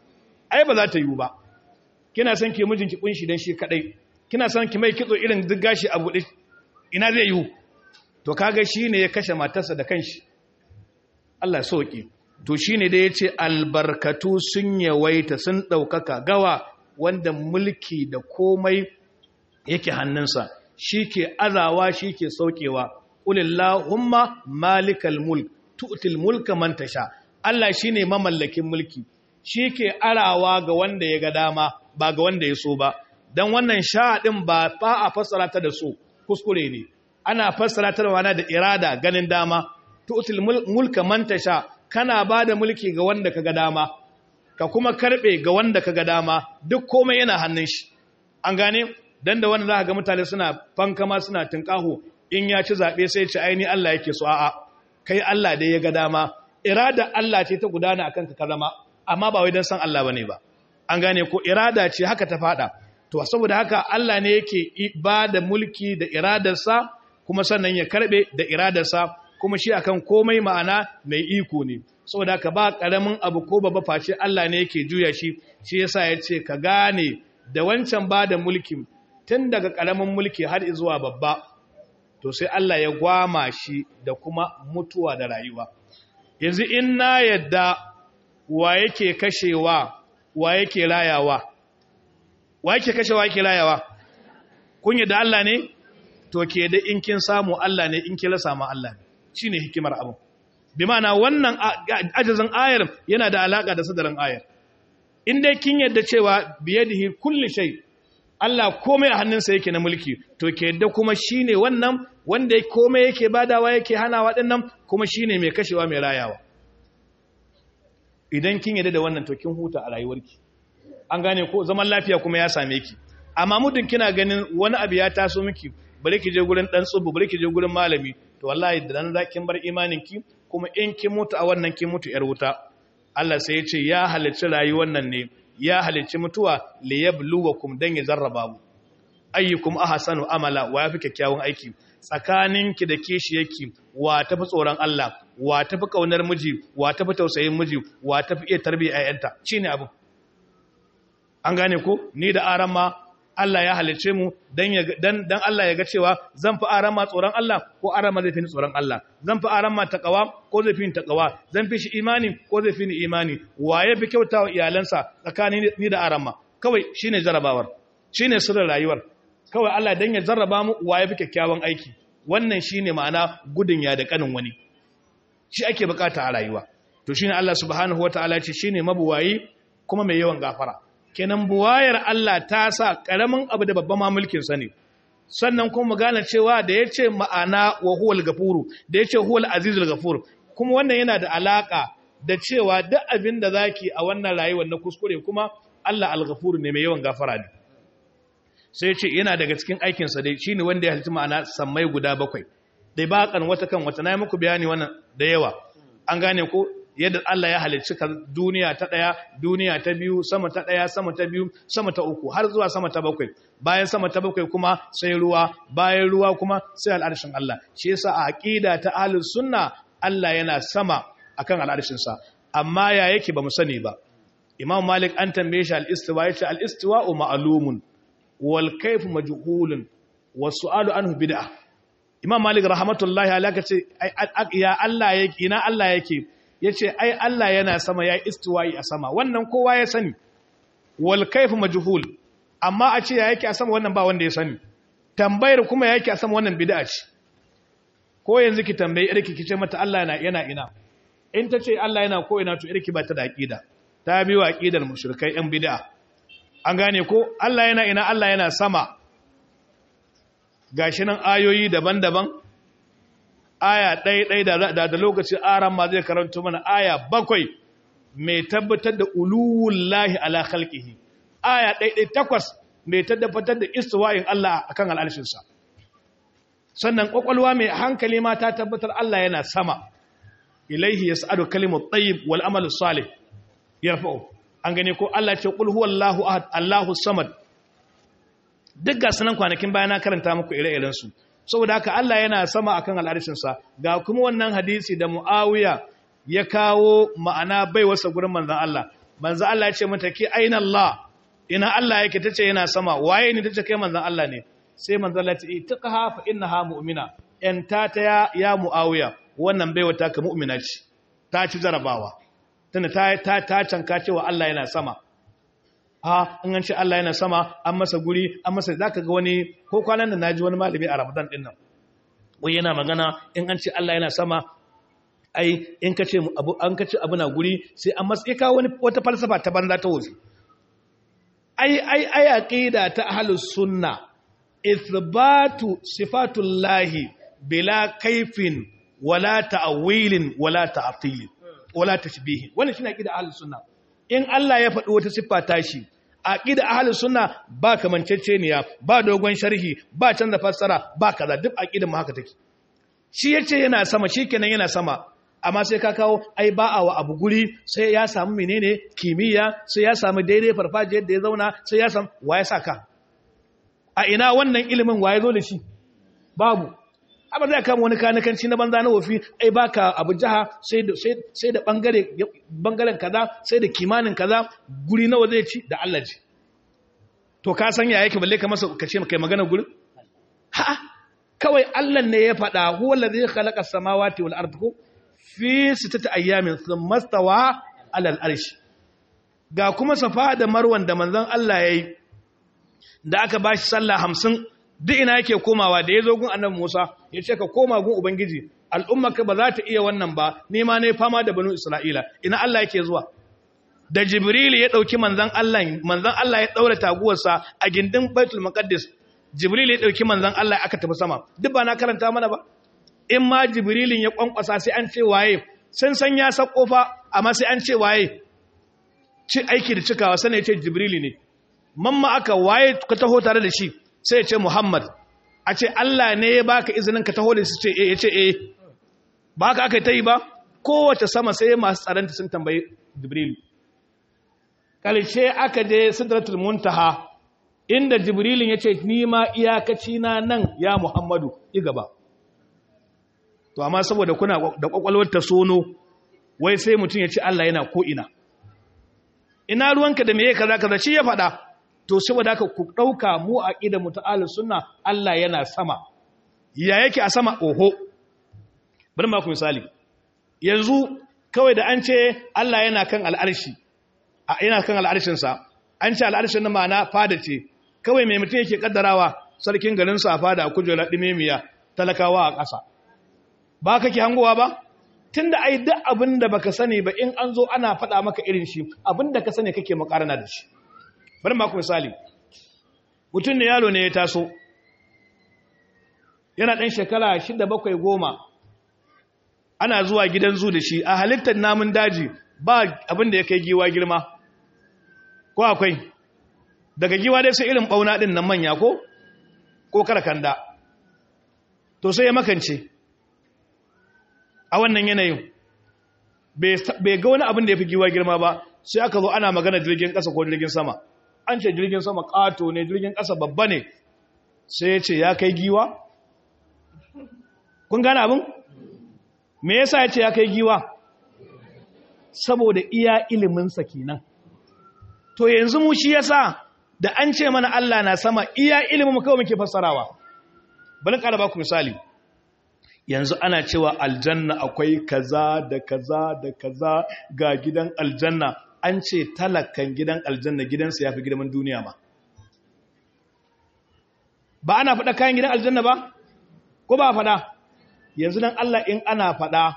ai ba za ta yiwu ba kina son ki mijinki kunshi dan shi kadai kina son ki mai kitso irin duk gashi a bude ina zai yiwu to kaga shine ya kashe matarsa da kanshi Allah ya sauki to shine da yace albarkatu sun yawaita sun daukaka gawa wanda mulki da komai yake hannunsa shike azawa shike saukewa qulillahumma malikal mulk tu'til mulka man tasha Allah shine mamallakin mulki shike arawa ga wanda ya ga dama ba ga wanda ya so ba dan wannan sha din ba fa a fassara ta da so kuskure ne ana fassara ta da da irada ganin dama tu'til mulka man tasha kana bada mulki ga wanda kaga dama ka kuma karbe ga wanda kaga dama duk komai yana hannun shi an gane dan da wanda zaka ga mutane suna fankama suna tinkaho in ya ci zabe sai ya ci aini Allah yake so a'a kai Allah dai ya ga dama irada Allah ce ta gudana akan ka zama amma ba wai dan san Allah bane ba an gane ko irada ce haka ta fada to saboda haka Allah ne yake ba da mulki da iradarsa kuma sannan ya karbe da iradarsa kuma shi akan komai ma'ana mai iko ne saboda haka ba karamin abu ko baba face Allah ne yake juya shi shi yasa ya ce ka gane da wancan ba da mulkin tun daga karamin mulki har zuwa babba to sai Allah ya gwama shi da kuma mutuwa da rayuwa yanzu in na yadda wa yake kashewa wa yake rayawa wa yake kashewa yake rayawa kun yadda Allah ne to ke da in kin samu Allah ne in kila samu Allah ne shine hikimar abu bi ma'ana wannan ajazin ayar yana da alaka da sadarin ayar in dai kin yadda cewa biyadihi kulli shay Allah komai a hannunsa yake na mulki to ke yadda kuma shine wannan wanda komai yake badawa yake hanawa dinnan kuma shine mai kashewa mai rayawa idan kin yadda da wannan to kin huta a rayuwarki an gane ko zaman lafiya kuma ya same ki amma muddin kina ganin wani abu ya taso miki bari ki je gurin dan tsubu bari ki je gurin malami to wallahi da nan zakin bar imanin ki kuma in kin mutu a wannan kin mutu yar wuta Allah sai ya ce ya halicci rayuwar nan ne ya halicci mutuwa liyabluwakum dan ya zarraba mu ayyukum ahsanu amala wa yafi kyakkyawan aiki tsakaninki da kishiyarki wa tafi tsoron Allah wa tafi kaunar miji wa tafi tausayin miji wa tafi iya tarbiyyar ayyanta shine abu an gane ko ni da arama Allah ya halice mu dan dan dan Allah ya ga cewa zan fi arama tsoron Allah ko arama zai fi ni tsoron Allah zan fi arama takawa ko zai fi ni takawa zan fi shi imani ko zai fi ni imani waye fi kyautawa iyalansa tsakanin ni da arama kawai shine jarabawar shine sirrin rayuwar kawai Allah dan ya jarraba mu waye fi kyakkyawan aiki wannan shine ma'ana gudun ya da kanin wani shi ake bukata a rayuwa to shine Allah subhanahu wataala ce shine mabuwayi kuma mai yawan gafara kenan buwayar Allah ta sa ƙaramin abu da babban mamulkinsa ne sannan kuma mu gane cewa da ya ce ma'ana wa huwal gafuru da ya ce huwal azizul gafuru kuma wannan yana da alaƙa da cewa duk abin da zaki a wannan rayuwar na kuskure kuma Allah al-gafuru ne mai yawan gafara ne sai ce yana daga cikin aikinsa dai shine wanda ya halitta ma'ana sammai guda bakwai dai ba kan wata kan wata na yi muku bayani wannan da yawa an gane ko yadda Allah ya halicci duniya ta ɗaya, duniya ta biyu, sama ta ɗaya, sama ta biyu, sama ta uku, har zuwa sama ta bakwai. Bayan sama ta bakwai kuma sai ruwa, bayan ruwa kuma sai al'arshin Allah. Shi yasa a aqida ta ahlus sunna Allah yana sama akan al'arshin sa. Amma ya yake ba mu sani ba. Imam Malik an tambaye shi al-istiwa yace al-istiwa'u ma'lumun wal kayfu majhulun was su'alu anhu bid'ah. Imam Malik rahmatullahi alaihi ce ya Allah yake ina Allah yake ya ce ai Allah yana sama ya istiwayi a sama wannan kowa ya sani wal kaifu majhul amma a ce ya yake a sama wannan ba wanda ya sani tambayar kuma ya yake a sama wannan bid'a ce ko yanzu ki tambayi irki ki ce mata Allah yana yana ina in ta ce Allah yana ko ina to irki ba ta da aqida ta biyo aqidar mushrikai yan bid'a an gane ko Allah yana ina Allah yana sama gashi nan ayoyi daban-daban aya ɗaya da da lokacin aran ma zai karanto mana aya bakwai mai tabbatar da uluwullahi ala khalqihi aya ɗaya takwas mai tabbatar da istiwa'in Allah akan al'arshinsa sannan kwakwalwa mai hankali ma ta tabbatar Allah yana sama ilaihi yas'adu kalimut tayyib wal amalu salih yarfa'u an gane ko Allah ce qul huwallahu ahad Allahu samad duk ga sanan kwanakin bayan na karanta muku ire-iren su saboda haka Allah yana sama akan al'arshinsa ga kuma wannan hadisi da Muawiya ya kawo ma'ana bai wasa gurin manzon Allah manzon Allah ya ce mata ki aina Allah ina Allah yake tace yana sama waye ne tace kai manzon Allah ne sai manzon Allah ya ce itqaha fa innaha mu'mina en ta ta ya, ya Muawiya wannan bai wata ka mu'mina ce ta ci jarabawa tana ta ta ta canka cewa Allah yana sama ha in an ce Allah yana sama an masa guri an masa zaka ga wani ko kwanan da naji wani malami a Ramadan din nan wai yana magana in an ce Allah yana sama ai in ka ce abu an ka ce abu na guri sai an masa ya kawo wani wata falsafa ta banza ta wuce ai ai ai aqida ta ahlus sunna ithbatu sifatullahi bila kaifin wala ta'wilin wala ta'til wala tashbih wannan shine aqida ahlus sunna in Allah ya faɗi wata siffa tashi aqida ahlus sunna ba kamanceceniya ba dogon sharhi ba canza fassara ba kaza duk aqidar mu haka take shi yace yana sama shikenan yana sama amma sai ka kawo ai ba a wa abu guri sai ya samu menene kimiyya sai ya samu daidai farfajiyar da ya zauna sai ya samu waye saka a ina wannan ilimin waye zo da shi babu amma zai kama wani kanikanci na banza na wofi ai baka abu jaha sai da sai da bangare bangaren kaza sai da kimanin kaza guri nawa zai ci da Allah ji to ka san ya yake balle ka masa ka ce kai magana gurin ha kawai Allah ne ya faɗa huwa allazi khalaqa samawati wal ardi fi sittati ayyamin thumma stawa ala al arsh ga kuma safa da marwan da manzon Allah yayi da aka bashi sallah 50 duk ina yake komawa da ya zo gun annabi Musa ya ce ka koma gun Ubangiji al'ummarka ba za ta iya wannan ba nema ne fama da banu Isra'ila ina Allah yake zuwa da jibril ya dauki manzon Allah manzon Allah ya daura taguwarsa a gindin baitul maqdis jibril ya dauki manzon Allah aka tafi sama duk ba na karanta mana ba in ma jibrilin ya kwankwasa sai an ce waye sun san ya sako fa amma sai an ce waye ci aiki da cikawa sai ya ce jibrili ne mamma aka waye ka taho tare da shi sai ya ce muhammad a ce Allah ne ya baka izinin ka taho da su ce eh ya ce eh ba haka aka yi ba kowace sama sai masu tsaranta sun tambayi jibrilu ƙarshe aka je sidratul muntaha inda jibrilin ya ce ni ma iyakaci na nan ya muhammadu i gaba to amma saboda kuna da kwakwalwar ta sono wai sai mutum ya ce Allah yana ko ina ina ruwanka da meye kaza kaza shi ya faɗa to saboda haka ku ɗauka mu a ƙida mu ta'ala sunna Allah yana sama ya yake a sama oho bari ma ku misali yanzu kawai da an ce Allah yana kan al'arshi yana kan al'arshinsa an ce al'arshin na ma'ana fada ce kawai mai mutum yake kaddarawa sarkin garinsa a fada a kujerar ɗimemiya talakawa a ƙasa ba kake hangowa ba tun da ai duk abin da baka sani ba in an zo ana faɗa maka irin shi abin da ka sani kake makarana da shi bari ma ku misali mutum ne yalo ne ya taso yana ɗan shekara shida bakwai goma ana zuwa gidan zu da shi a halittar namun daji ba abin da ya kai giwa girma ko akwai daga giwa dai sai irin ɓauna ɗin nan manya ko ko karakanda to sai ya makance a wannan yanayin bai ga wani abin da ya fi giwa girma ba sai aka zo ana magana jirgin ƙasa ko jirgin sama an ce jirgin sama ƙato ne jirgin ƙasa babba ne sai ya ce ya kai giwa kun gane abin me yasa ya ce ya kai giwa saboda iya iliminsa kenan to yanzu mu shi yasa da an ce mana Allah na sama iya ilimin kawai muke fassarawa bari ƙara ba ku misali yanzu ana cewa aljanna akwai kaza da kaza da kaza ga gidan aljanna an ce talakan gidan aljanna gidansa ya fi gidan duniya ma ba ana faɗa kayan gidan aljanna ba ko ba faɗa yanzu dan Allah in ana faɗa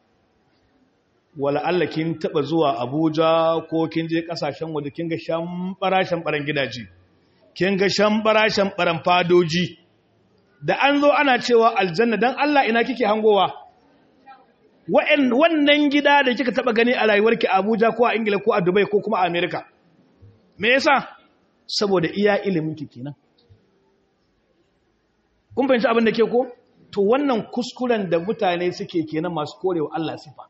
wala Allah kin taba zuwa Abuja ko kin je kasashen waje kin ga shambara shambaran gidaje kin ga shambara shambaran fadoji da an zo ana cewa aljanna dan Allah ina kike hangowa wannan gida da kika taba gani a rayuwarki a Abuja ko a Ingila ko a Dubai ko kuma a America me yasa saboda iya ilimin ki kenan kun fahimci abin da ke ko to wannan kuskuren da mutane suke kenan masu korewa Allah sifa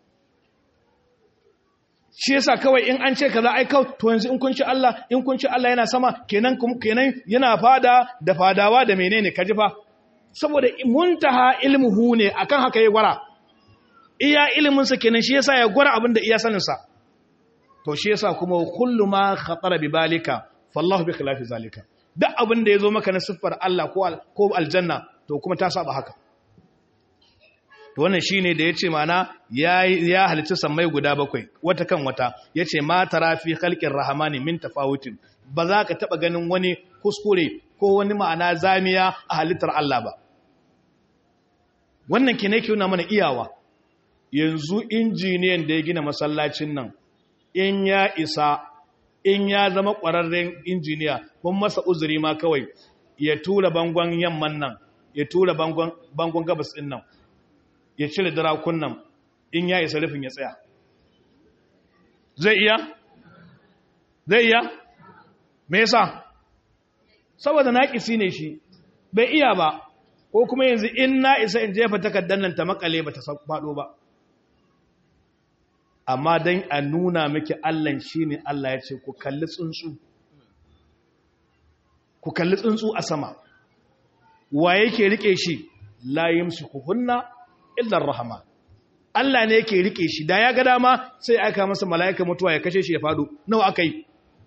shi yasa kawai in an ce kaza ai kawai to yanzu in kun ci Allah in kun ci Allah yana sama kenan kenan yana fada da fadawa da menene kaji fa saboda muntaha ilmuhu ne akan haka ya gwara iya ilimin sa kenan shi yasa ya gwara abin da iya sanin sa to shi yasa kuma kullu ma khatara bi balika fallahu bi khilafi zalika duk abin da yazo maka na siffar Allah ko ko aljanna to kuma ta saba haka to wannan shine da yace mana ya ya halitta sammai guda bakwai wata kan wata yace ma tara fi khalqir rahmani min tafawutin ba za ka taba ganin wani kuskure ko wani ma'ana zamiya a halittar Allah ba wannan ke ne ke nuna mana iyawa yanzu injiniyan da ya gina masallacin nan in ya isa in ya zama ƙwararren injiniya kun masa uzuri ma kawai ya tura bangon yamman nan ya tura bangon gabas ɗin nan ya cire darakun nan in ya isa rufin ya tsaya zai iya? zai iya? me yasa? saboda naƙisi ne shi bai iya ba ko kuma yanzu in na isa in jefa takardar nan ta makale ba ta faɗo ba amma don a nuna miki allan shi ne allah ya ce ku kalli tsuntsu ku kalli tsuntsu a sama wa yake rike shi layim su kuhunna illar rahama Allah ne yake rike shi da ya ga dama sai aka masa mala'ika mutuwa ya kashe shi ya fado nawa aka yi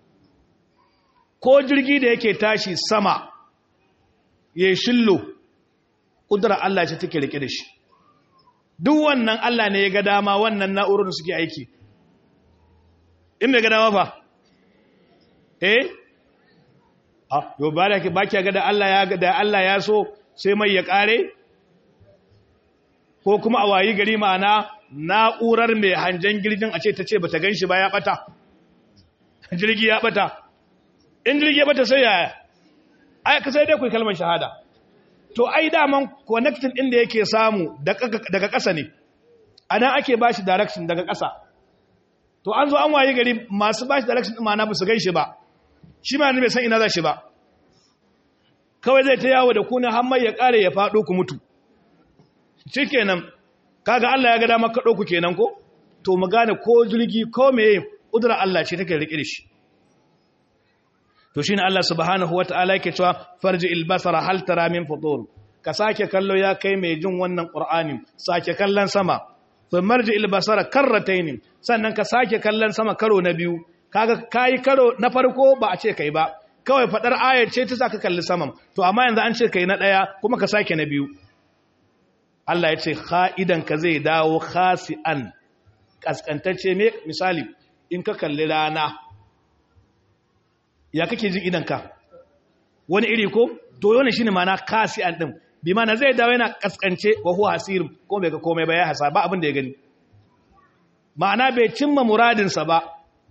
ko jirgi da yake tashi sama ya shillo ƙudurar Allah ce take rike da shi duk wannan Allah ne ya ga dama wannan na'urar da suke aiki in bai ga dama ba eh ah yau ba da ba ki ga da Allah ya da Allah ya so sai mai ya kare ko kuma a wayi gari ma'ana na'urar mai hangen girgin a ce ta ce ba ta gan shi ba ya ɓata jirgi ya ɓata in jirgi ya ɓata sai yaya ai ka sai dai ku kalmar shahada to ai daman connecting ɗin da yake samu daga ƙasa ne a nan ake ba shi direction daga ƙasa to an zo an waye gari masu ba shi direction ɗin ma'ana ba su gan shi ba shi ma bai san ina za shi ba kawai zai ta yawo da kuna har mai ya ƙare ya faɗo ku mutu shi kenan kaga Allah ya ga dama kaɗo ku kenan ko to mu gane ko jirgi ko meye ƙudurar Allah ce take riƙe da shi to shine Allah subhanahu wata'ala yake cewa farji albasara hal tara min futur ka sake kallo ya kai mai jin wannan qur'ani sake kallon sama fa marji albasara karratayn sannan ka sake kallon sama karo na biyu kaga kai karo na farko ba a ce kai ba kawai fadar ayar ce ta saka kalli saman to amma yanzu an ce kai na daya kuma ka sake na biyu Allah ya ce kha'idan ka zai dawo khasi'an kaskantacce me misali in ka kalli rana ya kake jin idanka wani iri ko to wannan shine ma'ana khasi'an din bi ma'ana zai dawo yana kaskance wa huwa hasirim ko bai ga komai ba ya hasa ba abin da ya gani ma'ana bai cimma muradinsa ba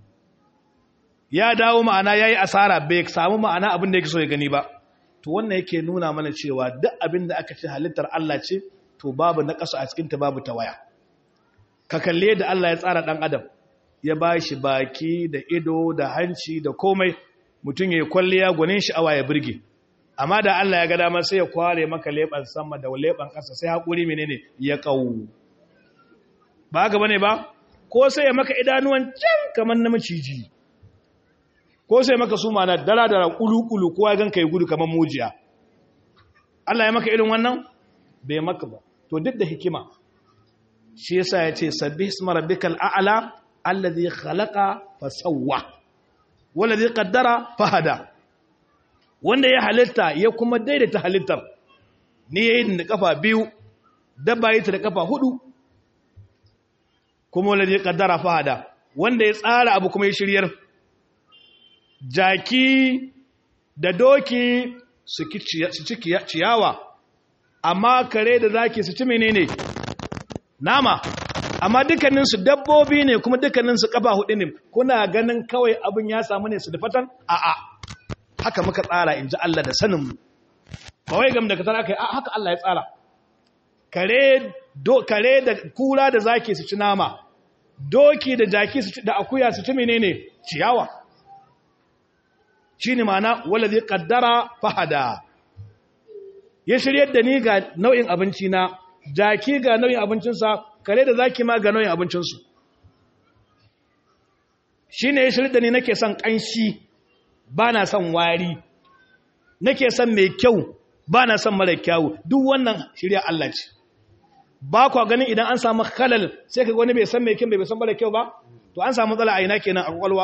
ya dawo ma'ana yayi asara bai samu ma'ana abin da yake so ya gani ba to wannan yake nuna mana cewa duk abin da aka ce halittar Allah ce to babu na ƙasa a cikin ta babu tawaya ka kalle da Allah ya tsara dan adam ya bashi baki da ido da hanci da komai mutum ya kwalliya gwanin sha'awa ya burge amma da Allah ya ga dama sai ya kware maka leban sama da leban ƙasa sai hakuri menene ya kawo ba ga bane ba ko sai ya maka idanuwan can kamar na maciji ko sai maka su mana dara dara kulu-kulu kowa gan kai gudu kamar mujiya Allah ya maka irin wannan bai maka ba to duk da hikima shi yasa ya ce sabbi isma rabbikal a'la alladhi khalaqa fa sawwa waladhi qaddara fa hada wanda ya halitta ya kuma daidaita halittar ni yayin da kafa biyu dabba yi ta da kafa hudu kuma waladhi qaddara fa hada wanda ya tsara abu kuma ya shiryar jaki da doki su ci ciyawa amma kare da zaki su ci menene nama amma dukkaninsu dabbobi ne kuma dukkaninsu kafa hudu ne kuna ganin kawai abin ya samu ne su da fatan a'a haka muka tsara in ji Allah da saninmu ba wai gam da ka tsara kai a haka Allah ya tsara kare do kare da kura da zaki su ci nama doki da jaki su ci da akuya su ci menene ciyawa shine ma'ana wallazi qaddara fahada ya shiryar da ni ga nau'in abinci na jaki ga nau'in abincinsa kare da zaki ma ga nau'in abincinsu shi ne ya shirya da ni nake son ƙanshi ba na son wari nake son mai kyau ba na son mara kyawu duk wannan shirya Allah ce ba kwa ganin idan an samu halal sai ka wani bai san mai kyau bai san mara kyau ba to an samu matsala a ina kenan a kwakwalwa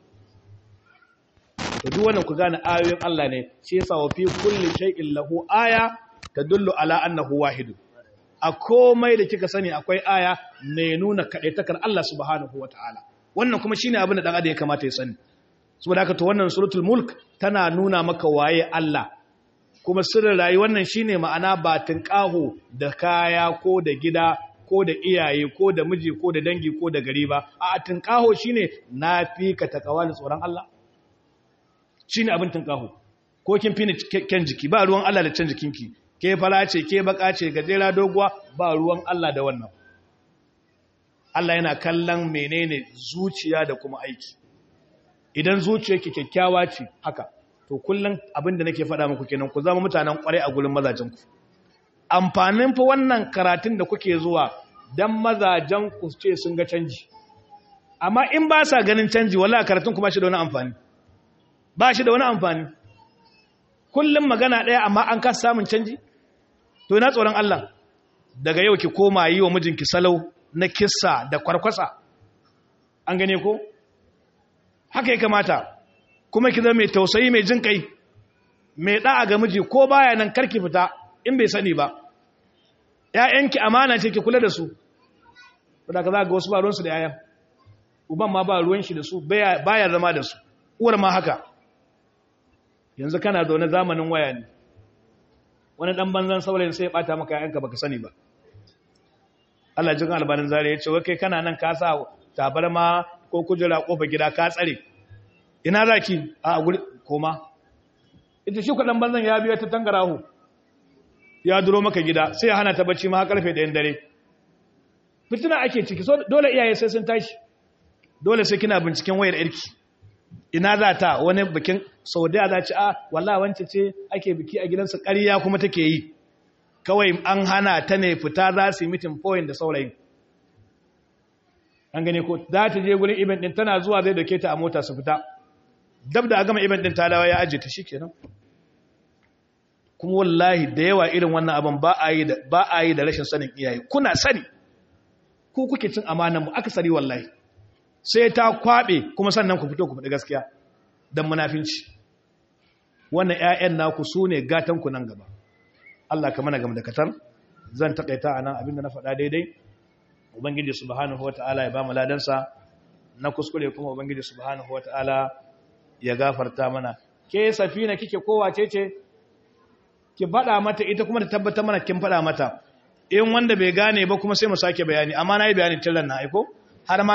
to duk wannan ku gane ayoyin Allah ne shi yasa wa fi kulli shay'in lahu aya tadullu ala annahu wahid a komai da kika sani akwai aya ne nuna kadaitakar Allah subhanahu wataala wannan kuma shine abin da dan adam ya kamata ya sani saboda haka to wannan suratul mulk tana nuna maka waye Allah kuma sirrin rayuwar nan shine ma'ana batin qaho da kaya ko da gida ko da iyaye ko da miji ko da dangi ko da gari ba a tinqaho shine nafi ka takawa da tsoron Allah shi ne abin tunkahu ko kin fi ni kyan jiki ba ruwan Allah da can jikinki ke fara ce ke baka ce gajera doguwa ba ruwan Allah da wannan Allah yana kallon menene zuciya da kuma aiki idan zuciyarki kyakkyawa ce haka to kullum abin da nake faɗa muku kenan ku zama mutanen kwarai a gurin mazajenku amfanin fa wannan karatun da kuke zuwa dan mazajen ku ce sun ga canji amma in ba sa ganin canji wallahi karatun ku ba shi da wani amfani ba shi da wani amfani kullum magana ɗaya amma an kasa samun canji to ina tsoron Allah daga yau ki koma yi wa mijinki salau na kissa da kwarkwasa an gane ko haka ya kamata kuma ki zama mai tausayi mai jin kai mai da'a ga miji ko baya nan karki fita in bai sani ba ƴaƴanki amana ce ki kula da su saboda ka za ga wasu ba ruwansu da ƴaƴan uban ma ba ruwan shi da su baya zama da su uwar ma haka yanzu kana zaune zamanin waya ne wani dan banzan saurayin sai ya bata maka yayanka baka sani ba Allah jin albanin zare ya ce wai kai kana nan ka sa tabarma ko kujera kofa gida ka tsare ina zaki a guri koma ita shi kwaɗan banzan ya biya ta tangarahu ya duro maka gida sai ya hana ta bacci ma karfe ɗayan dare fitina ake ciki so dole iyaye sai sun tashi dole sai kina binciken wayar yarki ina za ta wani bikin saudiya za ci a wallah wance ce ake biki a gidansa ƙarya kuma take yi kawai an hana ta ne fita za su yi mitin point da saurayin an gane ko za ta je gurin event din tana zuwa zai dauke ta a mota su fita dab da a gama event din ta dawo ya aje ta shikenan kuma wallahi da yawa irin wannan abin ba a yi da ba a yi da rashin sanin iyaye kuna sani ku kuke cin amanan mu aka sari wallahi sai ta kwabe kuma sannan ku fito ku faɗi gaskiya dan munafinci wannan ƴaƴan naku sune gatan ku nan gaba Allah ka mana gam da katar zan takaita anan abinda na faɗa daidai ubangiji subhanahu wataala ya ba mu ladansa na kuskure kuma ubangiji subhanahu wataala ya gafarta mana ke safina kike kowace ce ki faɗa mata ita kuma ta tabbatar mana kin faɗa mata in wanda bai gane ba kuma sai mu sake bayani amma na yi bayani tillan na aiko har ma